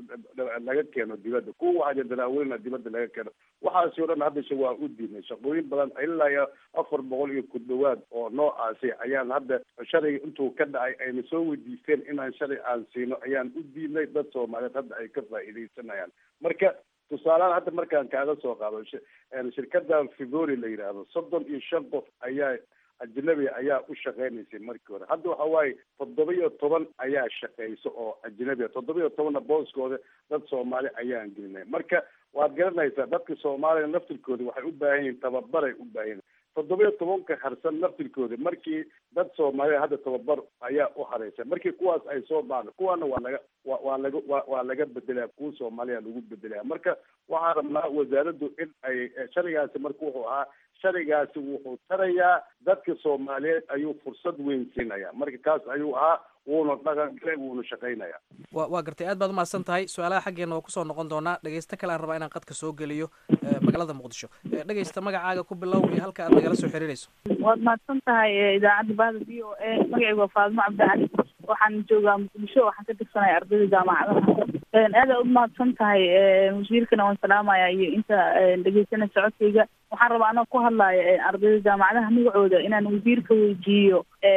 laga keeno dibadda kuwa waxaa jira daraaweyna dibadda laga keeno waxaasi o dhan haddashe waa u diinay shaqooyin badan ilaa iyo afar boqol iyo ku dhawaad oo noocaasi ayaan hadda sharciga intuu ka dhacay ayna soo weydiisteen inaan sharci aan siino ayaan u diinay dad soomaaliyeed hadda ay ka faa'iidaysanayaan marka tusaalehaan hadda markaan kaaga soo qaado shirkada fivori la yidhaahdo soddon iyo shan qof ayaa ajnabi ayaa u shaqaynaysay markii hore hadda waxa waaye toddoba iyo toban ayaa shaqayso oo ajnabi toddoba iyo tobanna booskooda dad soomaali ayaan gelinay marka waad garanaysaa dadka soomaaliya naftirkooda waxay u baahan yihiin tababaray u baahan yihin toddoba iyo tobanka harsan naftirkooda markii dad soomaaliya hadda tababar ayaa u hareysa markii kuwaas ay soo baana kuwaana waa laga wa waa laga wa waa laga bedelaya kuwa soomaaliya lagu bedelaya marka waxaan rabnaa wasaaraddu in ay sharcigaasi marka wuxuu ahaa sharcigaasi wuxuu tarayaa dadka soomaaliyeed ayuu fursad weyn siinaya marka kaas ayuu ahaa wuuna dhaqan galay wuuna shaqaynaya wa waa gartay aad baad umahadsan tahay su-aalaha xaggeena waa kusoo noqon doonaa dhegeysto kale aan rabaa inaan qadka soo geliyo magaalada muqdisho dhegeysta magacaaga ku bilow iyo halka aad nagala soo xiriirayso waad mahadsan tahay idaacadda bahda v o a magacaygu waa faadimo cabdicali waxaan joogaa muqdisho waxaan ka tirsanaya ardayda jaamacadaha aada u mahadsan tahay wasiirkana waan salaamaya iyo inta dhegeysana socodkayga waxaan rabaa anoo ku hadlaya ardayda jaamacadaha magacooda inaan wasiirka weydiiyo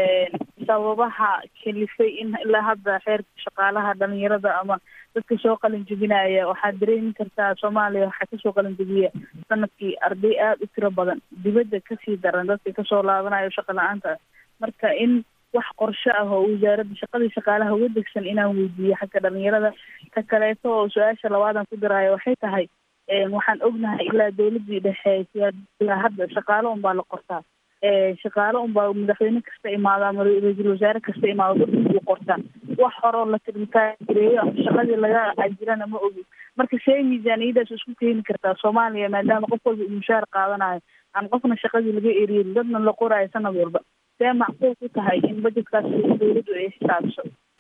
sababaha kalifay in ilaa hadda xeerka shaqaalaha dhalinyarada ama dadka soo qalin jebinaya waxaad dareemi kartaa soomaaliya waxaa kasoo qalin jebiya sanadkii arday aada u tiro badan dibadda kasii daran dadka kasoo laabanayo shaqa la-aanta marka in wax qorshe ah oo wasaaradda shaqadii shaqaalaha uga degsan inaan weydiiyo xagga dhalinyarada ka kaleeto oo su-aasha labaadan ku diraayo waxay tahay waxaan ognahay ilaa dawladii dhexe ilaa hadda shaqaalo un baa la qortaa shaqaalo un baa madaxweyne kasta imaado ama ra-iisul wasaare kasta imaado dadkuu qortaa wax horoo la tirmikaareeyo ama shaqadii laga ajirana ma ogi marka see miisaaniyadaas isku keeni kartaa soomaaliya maadaama qof walba uu mushaar qaadanayo aan qofna shaqadii laga eriyin dadna la qoraayo sanad walba see macquul ku tahay in budgetkaas dawladdu ay xisaabiso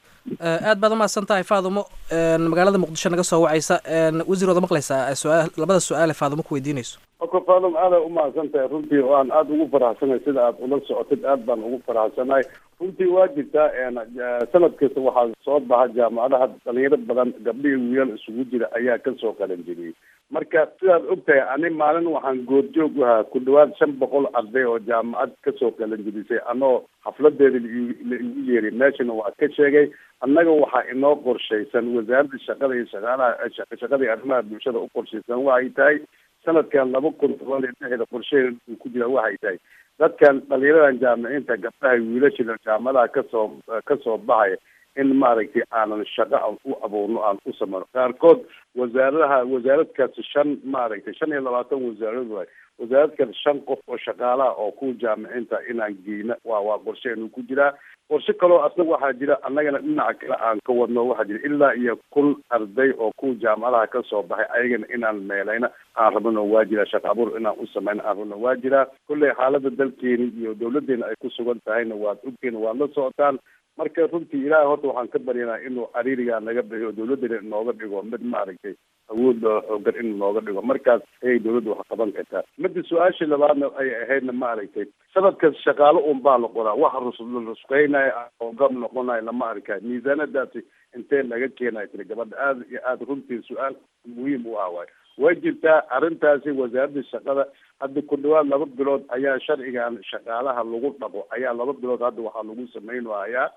aad baad umahadsan tahay faadumo magaalada muqdisho naga soo wacaysa wasiir waad maqlaysaa su-aal labada su-aale faadumo ku weydiinayso oko faadum aada umahadsan tahay runtii waan aada ugu faraxsanay sida aad ula socotid aad baan ugu faraxsanahay runtii waa jirtaa sanad kasta waxaa soo baxa jaamacadaha dhalinyaro badan gabdhihii wiilal isugu jira ayaa kasoo qalin jebiyey marka sidaad ogtahay ani maalin waxaan goorjoog u ahaa ku dhawaad shan boqol arday oo jaamacad kasoo qalin jebisay anoo xafladeeda la igu yeeray meeshana waa ka sheegay annaga waxaa inoo qorshaysan wasaaradda shaqada iyo shaqaalaha shaqada iyo arrimaha bulshada u qorshaysan waxay tahay sanadkan laba kun toban iyo lixda qorsheheeda uu ku jira waxay tahay dadkan dhalinyaradan jaamiciinta gabdhaha wiilashada jaamadaha kasoo kasoo baxaya in maaragtay aanan shaqo aan u abuurno aan u sameyno qaarkood wasaaradaha wasaarad kasta shan maaragtay shan iyo labaatan wasaarad waay wasaarad kasta shan qof oo shaqaalaha oo kuwa jaamiciinta inaan geyna waa waa qorsheenu ku jiraa qorshe kaloo asna waxaa jira annagana dhinaca kale aan ka wadno waxaa jira ilaa iyo kun arday oo kuwa jaamacadaha kasoo baxay ayagana inaan meelayna aan rabno waa jira shaqa abuur inaan u sameyno aan rabno waa jiraa kolley xaalada dalkeeni iyo dawladeena ay ku sugan tahayna waad ogteena waad la socotaan marka runtii ilaahay horta waxaan ka baryanaa inuu cariirigaa naga bixiyo dawladdana inooga dhigo mid maaragtay awood loo xoogan inuu nooga dhigo markaas ayay dawladda wax qaban kartaa midda su-aashii labaadna ay ahaydna maaragtay sanadkas shaqaalo un baa la qoraa waxa rusla rusqeynaya hoogam noqonayo lama arkaa miisaanadaasi intee laga keenayo tiri gabadha aada iyo aada runtii su-aal muhiim u ah waay way jirtaa arrintaasi wasaaradda shaqada hadda ku dhawaad laba bilood ayaa sharcigan shaqaalaha lagu dhaqo ayaa laba bilood hadda waxaa lagu samaynayaa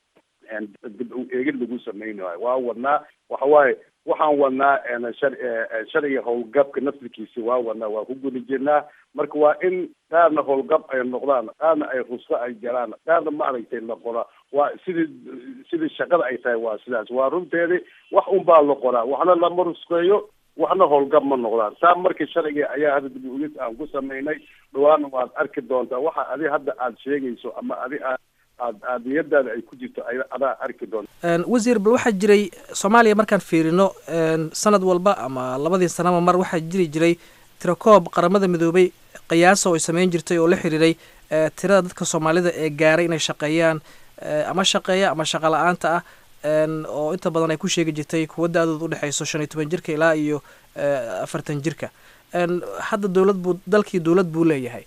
dib u eegid lagu samaynayo waa wadnaa waxa waaye waxaan wadnaa sharciga howlgabka naftirkiisi waa wadnaa waa ku guda jirnaa marka waa in qaarna howlgab ay noqdaan qaarna ay rusko ay galaan qaarna maaragtay la qoraa waa sidii sidii shaqada ay tahay waa sidaas waa runteedii wax un baa la qoraa waxna lama rusqeeyo waxna howlgab ma noqdaan saa markii sharciga ayaa hadda dib u egis aan ku samaynay dhawaana waad arki doontaa waxa adi hadda aada sheegayso ama adi aad aad aad niyadaada ay ku jirto adaa arki doonta wasiir bal waxaa jiray soomaaliya markaan fiirino sanad walba ama labadii sanaba mar waxaa jiri jiray tirakoob qaramada midoobay qiyaasa oo ay sameyn jirtay oo la xiriiray tirada dadka soomaalida ee gaaray inay shaqeeyaan ama shaqeeya ama shaqa la-aanta ah oo inta badan ay ku sheegi jirtay kuwa da-dooda udhexeyso shan iyo toban jirka ilaa iyo afartan jirka hadda dowlad buu dalkii dowlad buu leeyahay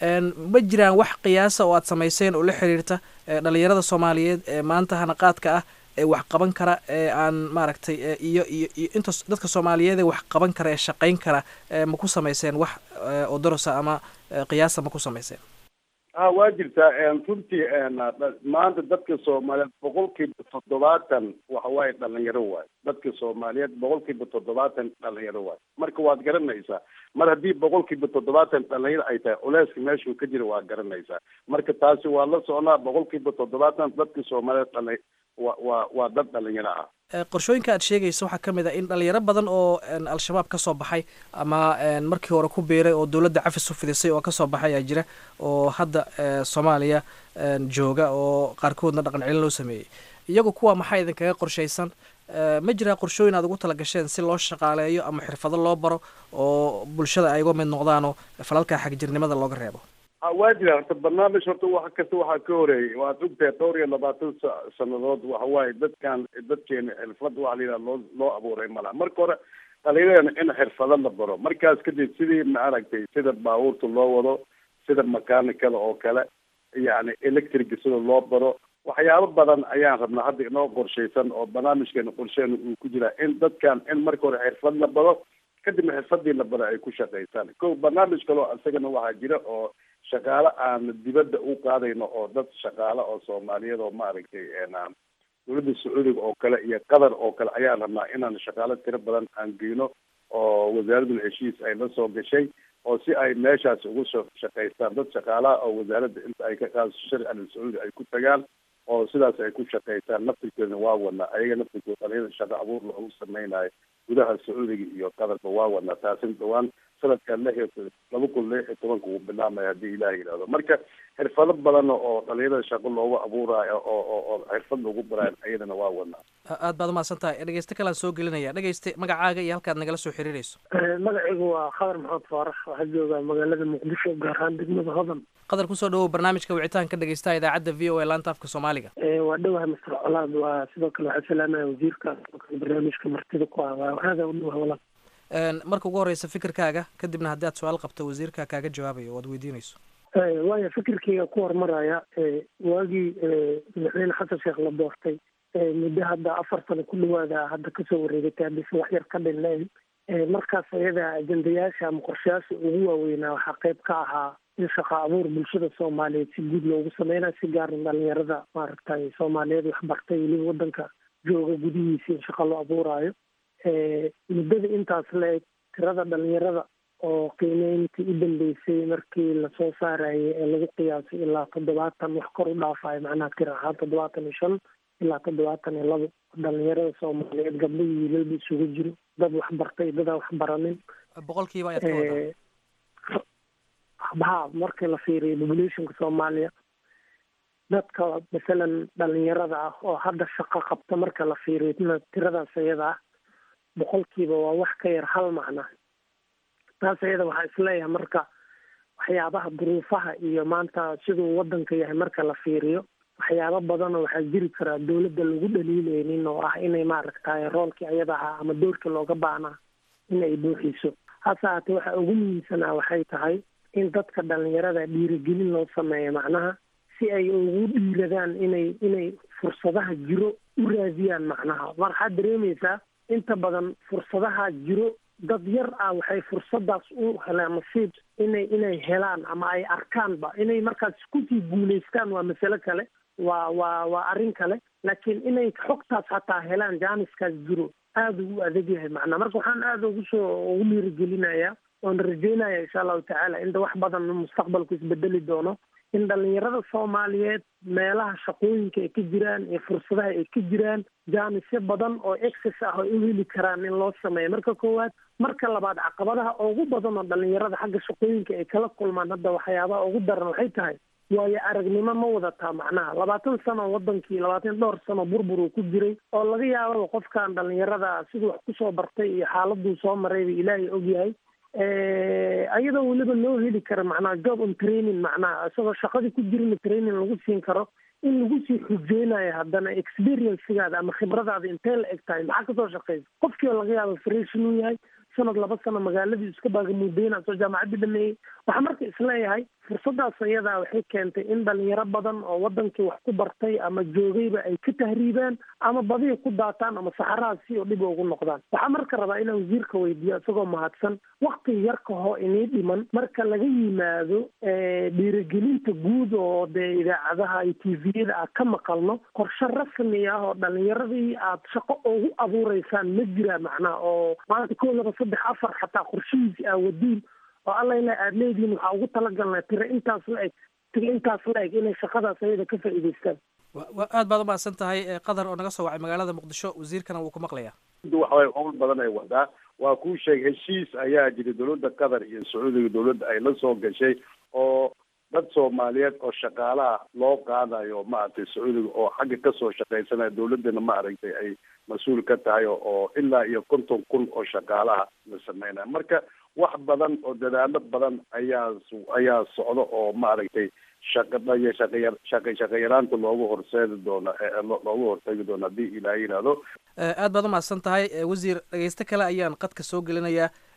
ma jiraan wax qiyaasa oo aad samayseen oo la xiriirta dhalinyarada soomaaliyeed ee maanta hanaqaadka ah ee wax qaban kara ee aan maaragtay iyo iyo iyo inta dadka soomaaliyeed ee wax qaban kara ee shaqayn kara ma ku samayseen wax oo darosa ama qiyaasa ma ku samayseen ha waa jirtaa runtii maanta dadka soomaaliyeed boqolkiiba toddobaatan waxa waaye dhalinyaro waay dadka soomaaliyeed boqolkiiba toddobaatan dhalinyaro waay marka waad garanaysaa mar haddii boqolkiiba toddobaatan dhalinyaro ay tahay culeyska meeshuu ka jira waad garanaysaa marka taasi waa la socnaa boqolkiiba toddobaatan dadka soomaaliyeed dhali wa waa waa dad dhalinyaro ah qorshooyinka aad sheegaysa waxaa ka mid a in dhalinyaro badan oo al-shabaab kasoo baxay ama markii hore ku biiray oo dowladda cafis u fidisay oo kasoo baxay ayaa jira oo hadda soomaaliya jooga oo qaarkoodna dhaqan celin loo sameeyey iyagu kuwa maxaa idinkaga qorshaysan ma jiraa qorshooyin aad ugu talagasheen si loo shaqaaleeyo ama xirfado loo baro oo bulshada ay uga mid noqdaanoo falalka xagjirnimada looga reebo waa jira horta barnaamij horta wax kasta waxaa ka horeeyay waad ogtahay dhowr iyo labaatan sanadood waxa waaye dadkan dadkeena xirfad waxa la yidhaha loo loo abuuray malaha marka hore dhalinyarana in xirfado la baro markaas kadib sidii maaragtay sida baabuurta loo wado sida makanikada oo kale yani electriga sida loo baro waxyaabo badan ayaan rabnaa hadda inoo qorshaysan oo barnaamijkeena qorsheena uu ku jiraa in dadkan in marka hore xirfad la bado kadibna xirfadii la bado ay ku shaqaystaan ko barnaamij kaloo isagana waxaa jira oo shaqaale aan dibadda u qaadayno oo dad shaqaale oo soomaaliyeed oo maaragtay dowladda sacuudiga oo kale iyo qatar oo kale ayaan rabnaa inaan shaqaale tiro badan aan geyno oo wasaaradul heshiis ay la soo gashay oo si ay meeshaas ugu soo shaqaystaan dad shaqaalaha oo wasaaradda inta ay ka qaadso sharciga sacuudi ay ku tagaan oo sidaas ay ku shaqaystaan naftirkeedna waa wadnaa ayaga naftirkooda dhalinyada shaqo abuur loogu sameynayo gudaha sacuudiga iyo qatarba waa wadnaa taasina dhawaan sanadkan lix iyo laba kun lix iyo tobanka uu bilaamaya haddii ilaah yidhahdo marka xirfado badan oo dhalinyarada shaqo loogu abuurayo oo oo oo xirfad lagu baraayo ayadana waa wadnaa aad baad umahadsan tahay dhegeyste kalaan soo gelinaya dhegeyste magacaaga iyo halkaad nagala soo xiriirayso magacaygu waa khadar maxamed faarax waxaa joogaa magaalada muqdisho gaar ahaan degmada hodan qadar kusoo dhawow barnaamijka wicitaanka ka dhegeystaha idaacadda v o a laanta afka soomaaliga waa dhowahay master colaad waa sidoo kale waxaa salaamaya wasiirka sidoo kale barnaamijka martida ku ah waa aada u dhowahay walaal marka ugu horeysa fikirkaaga kadibna haddii aad su-aal qabto wasiirka kaaga jawaabayo o aad weydiinayso waaya fikirkayga ku horumaraya waagii madaxweyne xasan sheekh la doortay muddo hadda afar sano ku dhawaada hadda kasoo wareegatay haddise wax yar ka dhinleen markaas ayada ajendayaasha ama qorshayaasha ugu waaweynaa waxaa qayb ka ahaa in shaqa abuur bulshada soomaaliyeed si guud loogu sameynayo si gaaran dhalinyarada maaragtay soomaaliyeed waxbartay weliba wadanka jooga gudihiisa in shaqa loo abuuraayo muddada intaas la-eg tirada dhalinyarada oo qiimeyntii u dambeysay markii lasoo saarayay ee lagu qiyaasay ilaa toddobaatan wax kor u dhaafayo macnaha tir ahaan toddobaatan iyo shan ilaa toddobaatan iyo labo dhalinyarada soomaaliyeed gabdho iyo wiilalba isugu jiro dad waxbartay dadaan waxbaranin boqolkiiba ayaad ka wadaa ha markii la fiiriyo populationka soomaaliya dadka masalan dhalinyarada ah oo hadda shaqo qabta marka la fiiriyo tiradaas ayada ah boqolkiiba waa wax ka yar hal macna taas ayada waxaa isleeyahay marka waxyaabaha duruufaha iyo maanta siduu wadanka yahay marka la fiiriyo waxyaabo badanoo waxaa jiri karaa dowladda lagu dhaliileynin oo ah inay maaragtay roolkii ayada ahaa ama doorkii looga baahnaa in ay buuxiso hase haatee waxa ugu muhiimsanaa waxay tahay in dadka dhalinyarada dhiirigelin loo sameeyo macnaha si ay ugu dhiiradaan inay inay fursadaha jiro u raadiyaan macnaha waxaad dareemaysaa inta badan fursadaha jiro dad yar ah waxay fursadaas u helaan nasiib inay inay helaan ama ay arkaanba inay markaas kusii guulaystaan waa masale kale waa waa waa arrin kale laakiin inay xogtaas hataa helaan jaaniskaas jiro aada ugu adag yahay macnaa marka waxaan aada ugu soo ugu dhiirigelinayaa oon rajeynaya insha allahu tacaala inta wax badan mustaqbalku isbedeli doono in dhalinyarada soomaaliyeed meelaha shaqooyinka ay ka jiraan iyo fursadaha ay ka jiraan jaanisyo badan oo excess ah oo u heli karaan in loo sameeyo marka koowaad marka labaad caqabadaha ugu badan oo dhalinyarada xagga shaqooyinka ay kala kulmaan hadda waxyaabaha ugu daran waxay tahay waayo aragnimo ma wadataa macnaha labaatan sano wadankii labaatan dhowr sano burbur uu ku jiray oo laga yaababa qofkan dhalinyarada siduu wax kusoo bartay iyo xaaladuu soo marayba ilaahay ogyahay ayadoo weliba loo heli karo macnaha job on training macnaha isagoo shaqadii ku jirina training lagu siin karo in lagu sii xujeynayo haddana experiencegaada ama khibradaada intee la eg tahay maxaa kasoo shaqeysa qofkii oo laga yaabo fresh inuu yahay sanad laba sano magaaladii iska baagamuudeyna soo jaamacaddii dhameeyey waxaa marka isleeyahay fursadaas ayadaa waxay keentay in dhalinyaro badan oo wadankii wax ku bartay ama joogayba ay ka tahriibaan ama badiya ku daataan ama saxaraha si oo dhib ugu noqdaan waxaa marka rabaa inaan wasiirka weydiiyo isagoo mahadsan wakti yarka hoo inii dhiman marka laga yimaado dhiirigelinta guud oo dee idaacadaha iyo tviyada aad ka maqalno qorshe rasmi ah oo dhalinyaradii aad shaqo ugu abuureysaan ma jira macnaha oo maanta koo laba saddex afar xataa qorshihiisi aa wadiin oo alla ila aad leedihiin waxaa ugu talagalnaa tiro intaas la eg tiro intaas la eg inay shaqadaas ayada ka faa'iidaystaan wa aad baad umahadsan tahay qadar oo naga soo wacay magaalada muqdisho wasiirkana wuu ku maqlayaa waxaway howl badan ay wadaa waa kuu sheeg heshiis ayaa jira dowladda qatar iyo sacuudiga dowladda ay la soo gashay oo dad soomaaliyeed oo shaqaalaha loo qaadayo maaragtay sacuudiga oo xagga kasoo shaqaysanaya dowladdana maaragtay ay mas-uul ka tahay oo ilaa iyo konton kun oo shaqaalaha la sameynaya marka wax badan oo dadaalo badan ayaa ayaa socda oo maaragtay shaqadaya shaqaya shaqa shaqayaraanta loogu horseedi doono loogu hortegi doono haddii ilaaha yidhaahdo aad baad umahadsan tahay wasiir dhegeyste kale ayaan qadka soo gelinayaa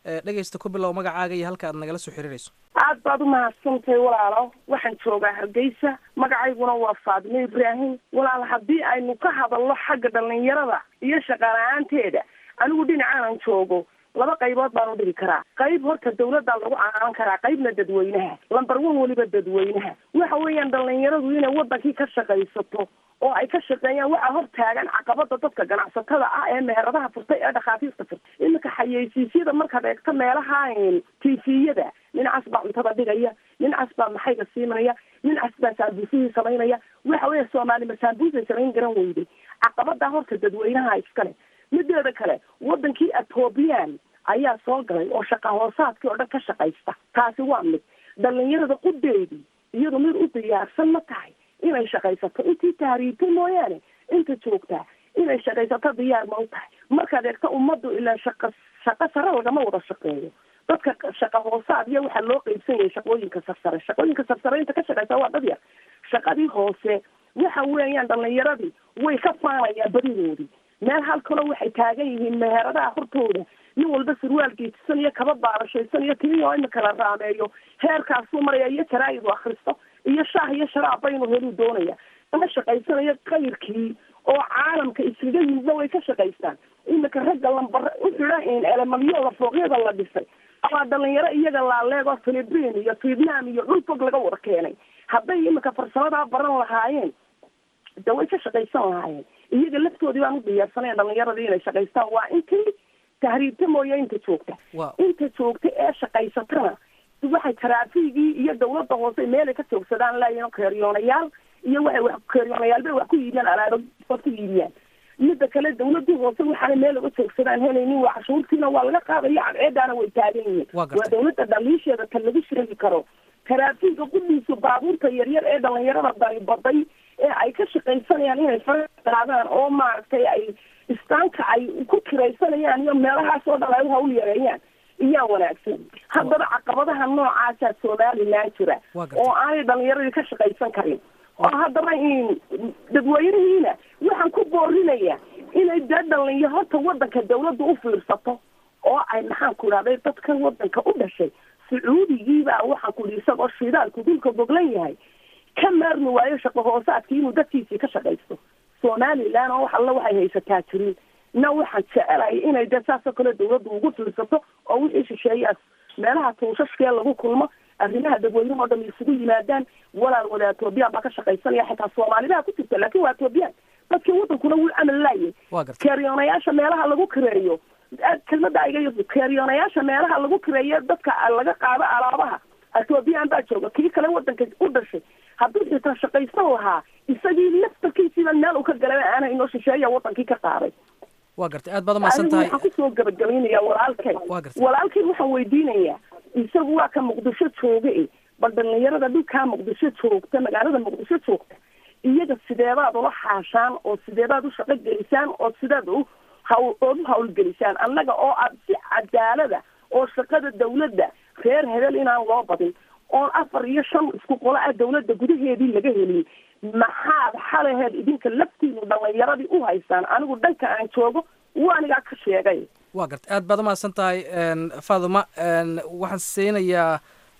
dhegeysta ku bilow magacaaga iyo halka aad nagala soo xiriirayso aad baad umahadsantahay walaalo waxaan joogaa hargeysa magacayguna waa faadime ibraahim walaal haddii aynu ka hadalno xagga dhalinyarada iyo shaqala-aanteeda anigu dhinacaanan joogo laba qaybood baan u dhigi karaa qayb horta dawladdaa lagu caanan karaa qaybna dadweynaha lamber one weliba dadweynaha waxa weeyaan dhalinyaradu inay wadankii ka shaqaysato oo ay ka shaqeeyaan waxaa hor taagan caqabada dadka ganacsatada ah ee meheradaha furtay ee dhakhaatiirta furtay iminka xayeysiisyada markaad eegto meelaha tifiyada nincaas baa cuntada dhigaya nincaas baa maxayga siimanaya nincaas baa saambuusihii samaynaya waxa weya soomaali ma saambuusay samayn garan weyday caqabadaa horta dadweynaha iskale mideeda kale wadankii ethoobiyan ayaa soo galay oo shaqa hoosaadkii oo dhan ka shaqaysta taasi waa mid dhalinyarada qudeedii iyadu mid u diyaarsan ma tahay inay shaqaysato intii tahriibtay mooyaane inta joogtaa inay shaqaysato diyaar ma u tahay markaad eegto ummaddu ilaa shaqa shaqo sare lagama wada shaqeeyo dadka shaqa hoosaad iyo waxaa loo qeybsan yahay shaqooyinka sarsare shaqooyinka sarsare inta ka shaqaysa waa dad yar shaqadii hoose waxa weeyaan dhalinyaradii way ka faanayaan badidoodii meel halkaloo waxay taagan yihiin meheradaha hortooda nin walba surwaal geetisan iyo kaba baarashaysan iyo timi oo imika la raameeyo heerkaasuu maraya iyo jaraa'idu akhristo iyo shaah iyo sharaab baynu heluu doonaya ama shaqaysanayo kayrkii oo caalamka iskaga yimidna way ka shaqaystaan imika ragga lambar u xidhan elemamyooda fooqyada la dhisay waa dhalinyaro iyaga laaleego philipiin iyo vietnam iyo dhul fog laga wada keenay hadday imika farsamadaa baran lahaayeen de way ka shaqaysan lahaayeen iyaga laftoodii baan u diyaarsanaya dhalinyaradii inay shaqaystaan waa intii tahriibta mooye inta joogta inta joogta ee shaqaysatana waxay taraafigii iyo dawladda hoose meelay ka joogsadaan laayiin keeriyoonayaal iyo waxay wax keeriyoonayaal bay wax ku iibiyaan alaaba ku iibiyaan midda kale dawladii hoose waxaana meel laga joogsadaan helaynin waa cashuurtiina waa laga qaadaya cadceedaana way taagan yihiin waa dawladda dhaliisheeda tan lagu sheegi karo taraafiga qudhiisa baabuurta yaryar ee dhalinyarada daribaday ee ay ka shaqaysanayaan inay fara qaadaan oo maaragtay ay istaanka ay ku kiraysanayaan iyo meelahaas oo dhan ay hawl yareeyaan iyaa wanaagsan haddaba caqabadaha noocaasaa somalilan jira oo aanay dhalinyaradii ka shaqaysan karin oo haddaba dadweynihiina waxaan ku boorinaya inay dee dhalinya horta wadanka dawladda u fiirsato oo ay maxaan ku idhahday dadka wadanka u dhashay sacuudigiibaa waxaan ku ihi isagoo shidaalku dulka goglan yahay ka maarmi waayo shaqo hoosaadkii inuu dadkiisii ka shaqaysto somalilan oo wax alla waxay haysataa jirin na waxaan jecelahay inay dee saasoo kale dawladdu ugu fiirsato oo wixii shisheeyaas meelaha tuushashkee lagu kulmo arrimaha dadweynaha o dhan isugu yimaadaan walaal wada etoobiyaan baa ka shaqaysanaya xitaa soomaalidaa ku jirta laakin waa etoobiyaan dadkii wadankuna wuu camal laayay keeriyoonayaasha meelaha lagu kireeyo kelmada iga keeriyoonayaasha meelaha lagu kireeyo dadka laga qaado alaabaha etoobiyaan baa jooga kii kale wadanka u dhashay hadduu xitaa shaqaysan lahaa isagii laftarkiisiiba meel uu ka galay aana inoo shisheeya wadankii ka qaaday waa gartay aad baad umahadsan tahay waxaan kusoo gabagabaynaya walaalkay walaalkay waxaan weydiinayaa isagu waa ka muqdisho jooga e bal dhalinyarada dhulkaa muqdisho joogta magaalada muqdisho joogta iyaga sideebaad ula xaashaan oo sideebaad u shaqo gelisaan oo sideed u hawl ood u hawlgelisaan annaga oo aad si cadaalada oo shaqada dawladda reer hebel inaan loo badin oon afar iyo shan isku qolo ah dawladda gudaheedii laga helin maxaad xalaheed idinka laftiinu dhalinyaradii u haysaan anigu dhanka aan joogo waanigaa ka sheegay waa garta aad baad umahadsan tahay faaduma waxaan siinayaa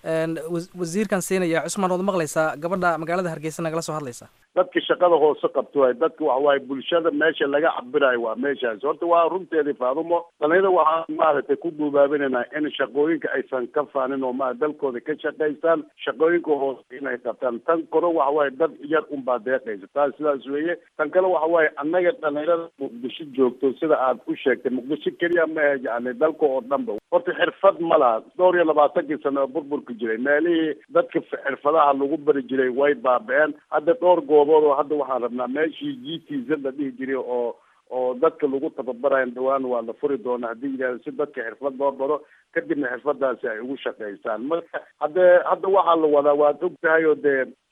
wasiirkan siinayaa cusmaan ood maqlaysaa gabadha magaalada hargeysa nagala soo hadlaysa dadka shaqada hoose qabto waay dadka waxa waaye bulshada meesha laga cabirayo waa meeshaas horta waa runteedii faadumo dhalinyada waxaan maaragtay ku guubaabinaynaa in shaqooyinka aysan ka faanin oo maa dalkooda ka shaqaystaan shaqooyinka hoose inay qabtaan tan kore waxa waaye dad yar unbaa deeqaysa taas sidaas weeye tan kale waxa waaye annaga dhalinyarada muqdisho joogto sida aad u sheegtay muqdisho keliya ma ahe yani dalka oo dhanba horta xirfad ma laha dhowr iyo labaatankii sano oo burburka jiray meelihii dadka xirfadaha lagu bari jiray way baaba-een hadda dhowr goobood oo hadda waxaan rabnaa meeshii g t z la dhihi jiray oo oo dadka lagu tababarayo dhawaan waa la furi doona haddii yidhahdo si dadka xirfad loo baro kadibna xirfadaasi ay ugu shaqaystaan marka haddee hadda waxaa la wadaa waad og tahay oo dee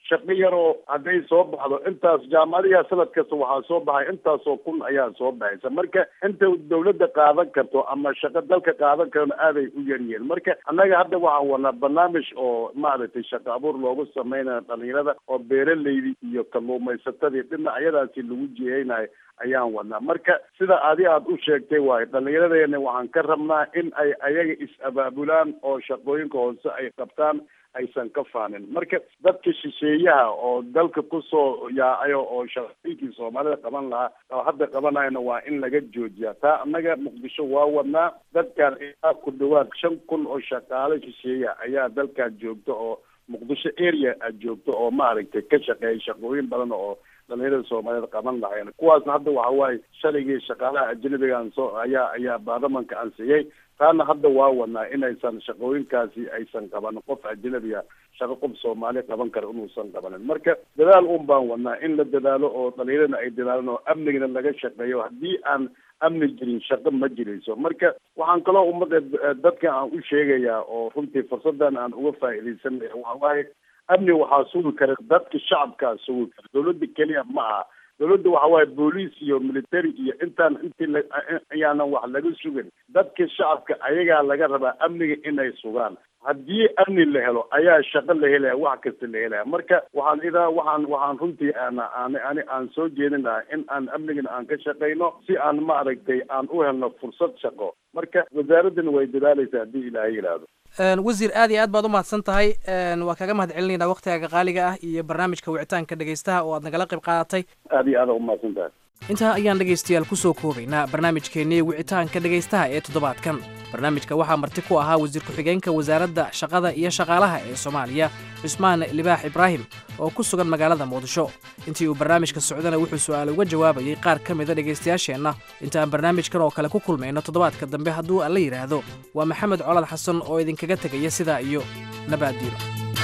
shaqo yaroo hadday soo baxdo intaas jaamacadiha sanad kasta waxaa soo baxay intaasoo kun ayaa soo baxaysa marka inta dawladda qaadan karto ama shaqo dalka qaadan karona aaday u yaryihiin marka annaga hadda waxaan wadnaa barnaamij oo maaragtay shaqo abuur loogu sameynaya dhalinyarada oo beeraleydi iyo kalluumaysatadii dhinacyadaasi lagu jiheynayo ayaan wadnaa marka sida adi aad u sheegtay waayo dhallinyaradeena waxaan ka rabnaa in ay ayaga is-abaabulaan oo shaqooyinka hoose ay qabtaan aysan ka faanin marka dadka shisheeyaha oo dalka kusoo yaacayo oo shaqooyinkii soomaalida qaban lahaa oo hadda qabanayana waa in laga joojiyaa taa annaga muqdisho waa wadnaa dadkan ilaa ku dhawaad shan kun oo shaqaale shisheeya ayaa dalkan joogta oo muqdisho area aad joogto oo maaragtay ka shaqeeya shaqooyin badan oo dhalinyarada soomaaliyeed qaban lahayn kuwaasna hadda waxa waaye shaligii shaqaalaha ajnabigaan soo ayaa ayaa baarlamanka ansiyey taana hadda waa wadnaa inaysan shaqooyinkaasi aysan qabanin qof ajnabiga shaqo qof soomaali qaban kara inuusan qabanin marka dadaal un baan wadnaa in la dadaalo oo dhalinyarana ay dadaalaan oo amnigana laga shaqeeyo haddii aan amni jirin shaqo ma jirayso marka waxaan kaloo ummadda dadka aan u sheegayaa oo runtii fursadan aan uga faa'iidaysanaya waxa waaye amni waxaa sugi kara dadka shacabkaa sugi kara dawladda keliya ma aha dawladda waxa waaye booliis iyo military iyo intaan intii la ayaanan wax laga sugin dadka shacabka ayagaa laga rabaa amniga inay sugaan haddii amni la helo ayaa shaqo la helaya wax kasta la helaya marka waxaan idaa waxaan waxaan runtii aan aan ani aan soo jeedin lahaa in aan amnigana aan ka shaqayno si aan maaragtay aan u helno fursad shaqo marka wasaaraddana way dadaalaysaa haddii ilaahay yidhaahdo wasiir aad iyo aad baad u mahadsan tahay waa kaaga mahad celinayna waktigaaga qaaliga ah iyo barnaamijka wicitaanka dhegaystaha oo aad nagala qayb qaadatay aad iyo aada umahadsan tahay intaa ayaan dhegaystayaal kusoo koobaynaa barnaamijkeennii wicitaanka dhegaystaha ee toddobaadkan barnaamijka waxaa marti ku ahaa wasiir ku-xigeenka wasaaradda shaqada iyo shaqaalaha ee soomaaliya cusmaan libaax ibraahim oo ku sugan magaalada muqdisho intii uu barnaamijka socdana wuxuu su'aal uga jawaabayay qaar ka mida dhegaystayaasheenna intaan barnaamijkan oo kale ku kulmayno toddobaadka dambe hadduu alla yidhaahdo waa maxamed colad xasan oo idinkaga tegaya sidaa iyo nabaaddiino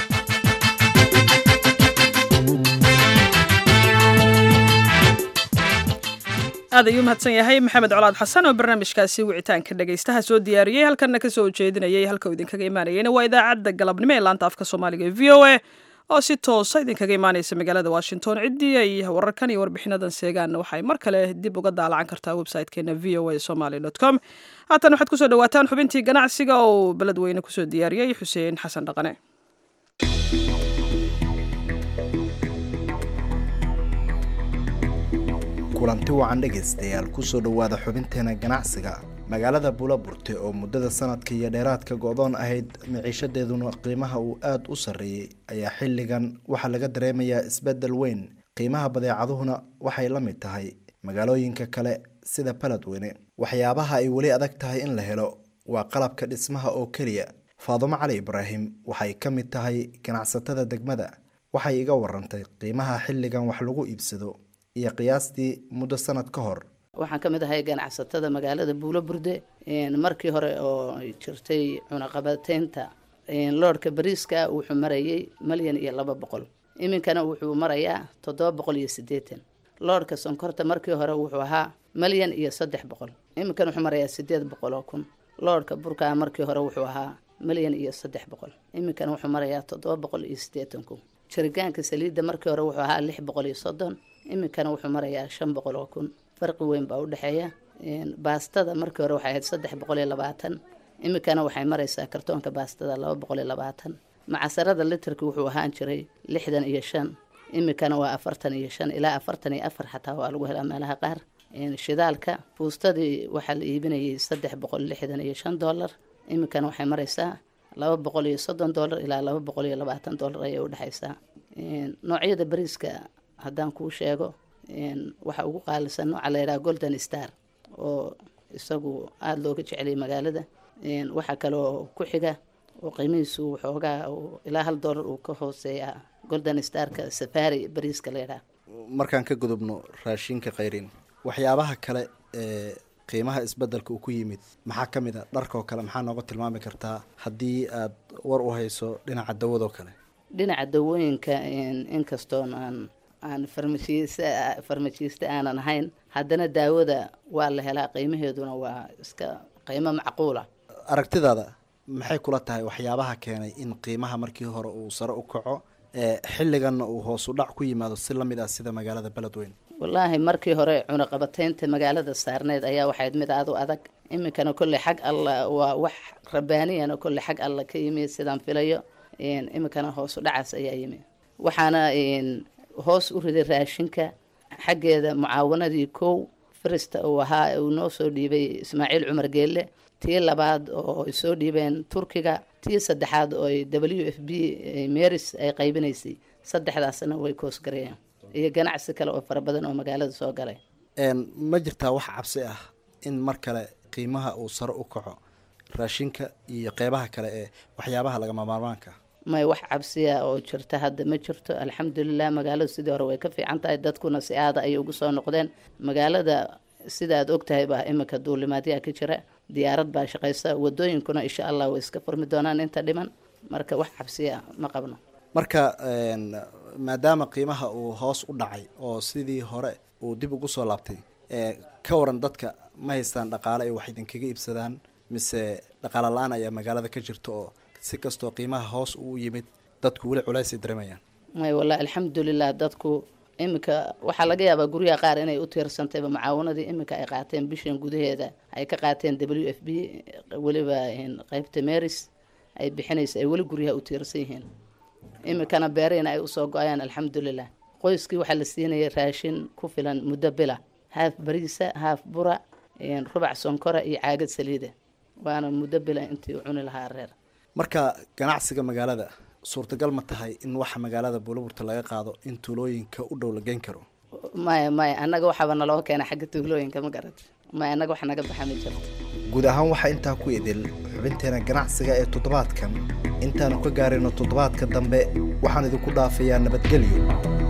aad ayuu mahadsan yahay maxamed colaad xasan oo barnaamijkaasi wicitaanka dhegaystaha soo diyaariyey halkanna ka soo jeedinayay halka uu idinkaga imaanayeyna waa idaacadda galabnimo ee laanta afka soomaaliga ee v o a oo si toosa idinkaga imaanaysa magaalada washington ciddii ay wararkan iyo warbixinadan seegaanna waxay mar kale dib uga daalacan kartaa website-keena v o a somaly com haatan waxaad kusoo dhawaataan xubintii ganacsiga oo beledweyne kusoo diyaariyey xuseen xasan dhaqane kulanti wacan dhegaystayaal kusoo dhowaada xubinteena ganacsiga magaalada buulaburte oo muddada sanadka iyo dheeraadka go-doon ahayd miciishadeeduna qiimaha uu aada u sarreeyey ayaa xilligan waxaa laga dareemayaa isbeddel weyn qiimaha badeecaduhuna waxay la mid tahay magaalooyinka kale sida baledweyne waxyaabaha ay weli adag tahay in la helo waa qalabka dhismaha oo keliya faadumo cali ibraahim waxay ka mid tahay ganacsatada degmada waxay iga warantay qiimaha xilligan wax lagu iibsado iyo qiyaastii muddo sanad ka hor waxaan ka mid ahay ganacsatada magaalada buulo burde markii hore oo ay jirtay cunaqabateynta loodhka bariiska wuxuu marayay malyan iyo laba boqol iminkana wuxuu marayaa toddoba boqol iyo siddeetan loodhka sonkorta markii hore wuxuu ahaa malyan iyo saddex boqol iminkana wuxuu marayaa sideed boqol oo kun loodhka burkaa markii hore wuxuu ahaa malyan iyo saddex boqol iminkana wuxuu marayaa toddoba boqol iyo siddeetan kun jiritaanka saliidda markii hore wuxuu ahaa lix boqol iyo soddon iminkana wuxuu marayaa shan boqol oo kun farqi weyn baa u dhexeeya baastada markii hore waxay ahayd saddex boqol iyo labaatan iminkana waxay maraysaa kartoonka baastada laba boqol iyo labaatan macasarada litarki wuxuu ahaan jiray lixdan iyo shan iminkana waa afartan iyo shan ilaa afartan iyo afar xataa waa lagu helaa meelaha qaar shidaalka fuustadii waxaa la iibinayay saddex boqol lixdan iyo shan dollar iminkana waxay maraysaa laba boqol iyo soddon dollar ilaa laba boqol iyo labaatan dollar ayay u dhexaysaa noocyada bariiska haddaan kuu sheego waxa ugu qaalisan nooca la yidhaha golden star oo isagu aada looga jeceliyay magaalada waxaa kaloo ku xiga oo qiimihiisu waxoogaa ilaa hal dollar uu ka hooseeya golden starka safari bariiska la yidhaha markaan ka gudubno raashinka khayrin waxyaabaha kale ee qiimaha isbedelka uu ku yimid maxaa ka mid a dharkoo kale maxaa nooga tilmaami kartaa haddii aad war u hayso dhinaca dawadoo kale dhinaca dawooyinka inkastoon aan aan farmashiist farmashiiste aanan ahayn haddana daawada waa la helaa qiimaheeduna waa iska qiimo macquula aragtidaada maxay kula tahay waxyaabaha keenay in qiimaha markii hore uu sare u kaco xilliganna uu hoos u dhac ku yimaado si lamid ah sida magaalada beledweyne wallaahi markii hore cunaqabateynta magaalada saarneyd ayaa waxayd mid aada u adag iminkana kolley xag alla waa wax rabbaaniyana kolley xag alla ka yimi sidaan filayo iminkana hoos u dhacaas ayaa yimi waxaana hoos u riday raashinka xaggeeda mucaawanadii kow firista uu ahaa uu noo soo dhiibay ismaaciil cumar geelle tii labaad oo ay soo dhiibeen turkiga tii saddexaad oo ay w f b meris ay qaybinaysay saddexdaasna way koosgareeyeen iyo ganacsi kale oo fara badan oo magaalada soo galay ma jirtaa wax cabsi ah in mar kale qiimaha uu sare u kaco raashinka iyo qeybaha kale ee waxyaabaha lagama maarmaanka may wax cabsiya oo jirta hadda ma jirto alxamdulilah magaaladu sidii hore way ka fiican tahay dadkuna si aada ayay ugu soo noqdeen magaalada sida aad ogtahay baa iminka duulimaadyaa ka jira diyaarad baa shaqaysa wadooyinkuna insha allah way iska furmi doonaan inta dhiman marka wax cabsiya ma qabno marka maadaama qiimaha uu hoos u dhacay oo sidii hore uu dib ugu soo laabtay ka waran dadka ma haystaan dhaqaale ay wax idinkaga iibsadaan mise dhaqaale la-aan ayaa magaalada ka jirta oo si kastoo qiimaha hoos uu yimid dadku weli culaysay dareemayaan may wallahi alxamdulilah dadku iminka waxaa laga yaabaa guryaha qaar inay u tiirsantayba mucaawanadii iminka ay qaateen bishan gudaheeda ay ka qaateen w f b weliba qeybta meris ay bixinaysa ay weli guryaha u tiirsan yihiin iminkana beerihina ay usoo go-ayaan alxamdulilah qoyskii waxaa la siinayay raashin ku filan muddo bila haaf bariisa haaf bura rubac sonkora iyo caagad saliida waana muddo bila intii u cuni lahaa reer marka ganacsiga magaalada suurtagal ma tahay in waxa magaalada buulaburta laga qaado in tuulooyinka u dhow la geyn karo maya maya annaga waxaaba naloo keena xagga tuulooyinka ma garat maya annaga wax naga baxa ma jirto guud ahaan waxaa intaa ku idil xubinteena ganacsiga ee toddobaadkan intaanu ka gaarayno toddobaadka dambe waxaan idinku dhaafayaa nabadgelyo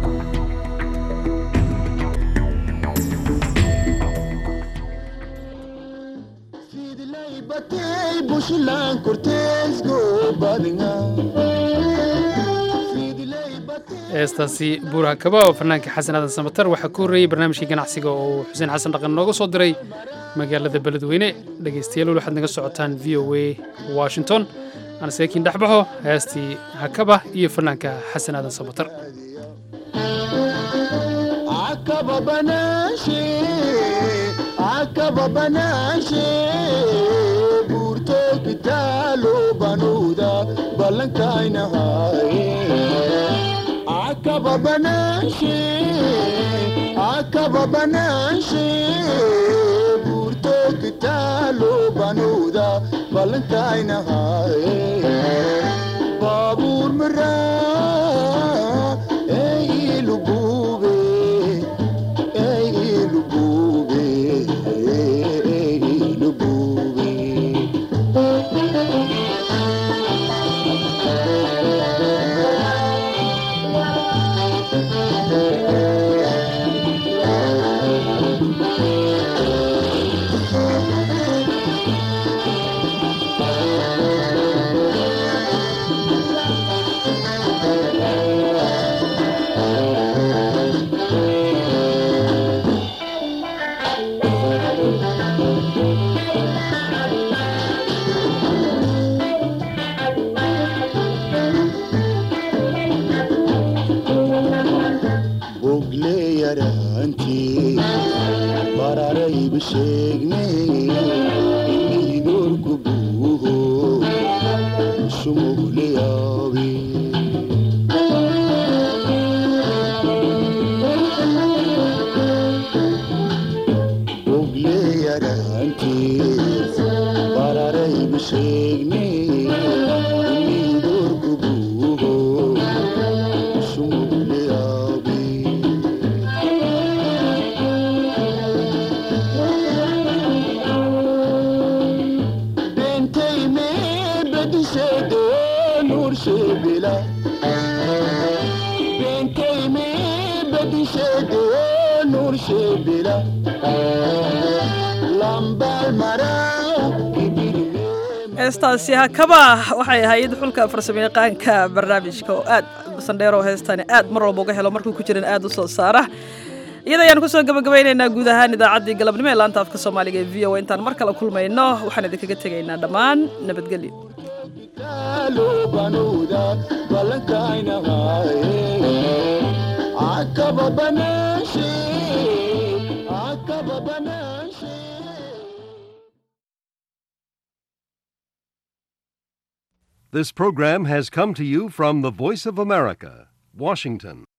heestaasi buuraha kaba oo fanaanka xasan aadan samatar waxaa ku horreeyey barnaamijkii ganacsiga oo uu xuseen xasan dhaqan nooga soo diray magaalada beledweyne dhegaystayaal waxaad naga socotaan v o a washington aan seekiin dhexbaxo heestii hakaba iyo fanaanka xasan aadan samatar akaba banaanshe akaba banaanshe buurto kitaalo banuuda ballankaynahaye baabuur maraa ey ilugube ey ilugube ey ilugube bararayba sheegne inii noorku buuho sumugleyaabe ogleyaraantees bararayba sheegne inii noorku buuho sumugleyaabe nursebila benkayme badishede nursebila lambal maraw heestaasi hakaba waxay ahayd xulka farsamayaqaanka barnaamijka oo aad sandheero heestani aad mar walba uga helo markuu ku jiran aad u soo saara iyada ayaan kusoo gabagabaynaynaa guud ahaan idaacaddii galabnimo ee laanta afka soomaaliga ee v o intaan mar kale kulmayno waxaan idinkaga tegaynaa dhammaan nabadgelyo taalo banuuda ballankaynahaye akaba banaanshe akaba banaanshe This program has come to you from the Voice of America, Washington.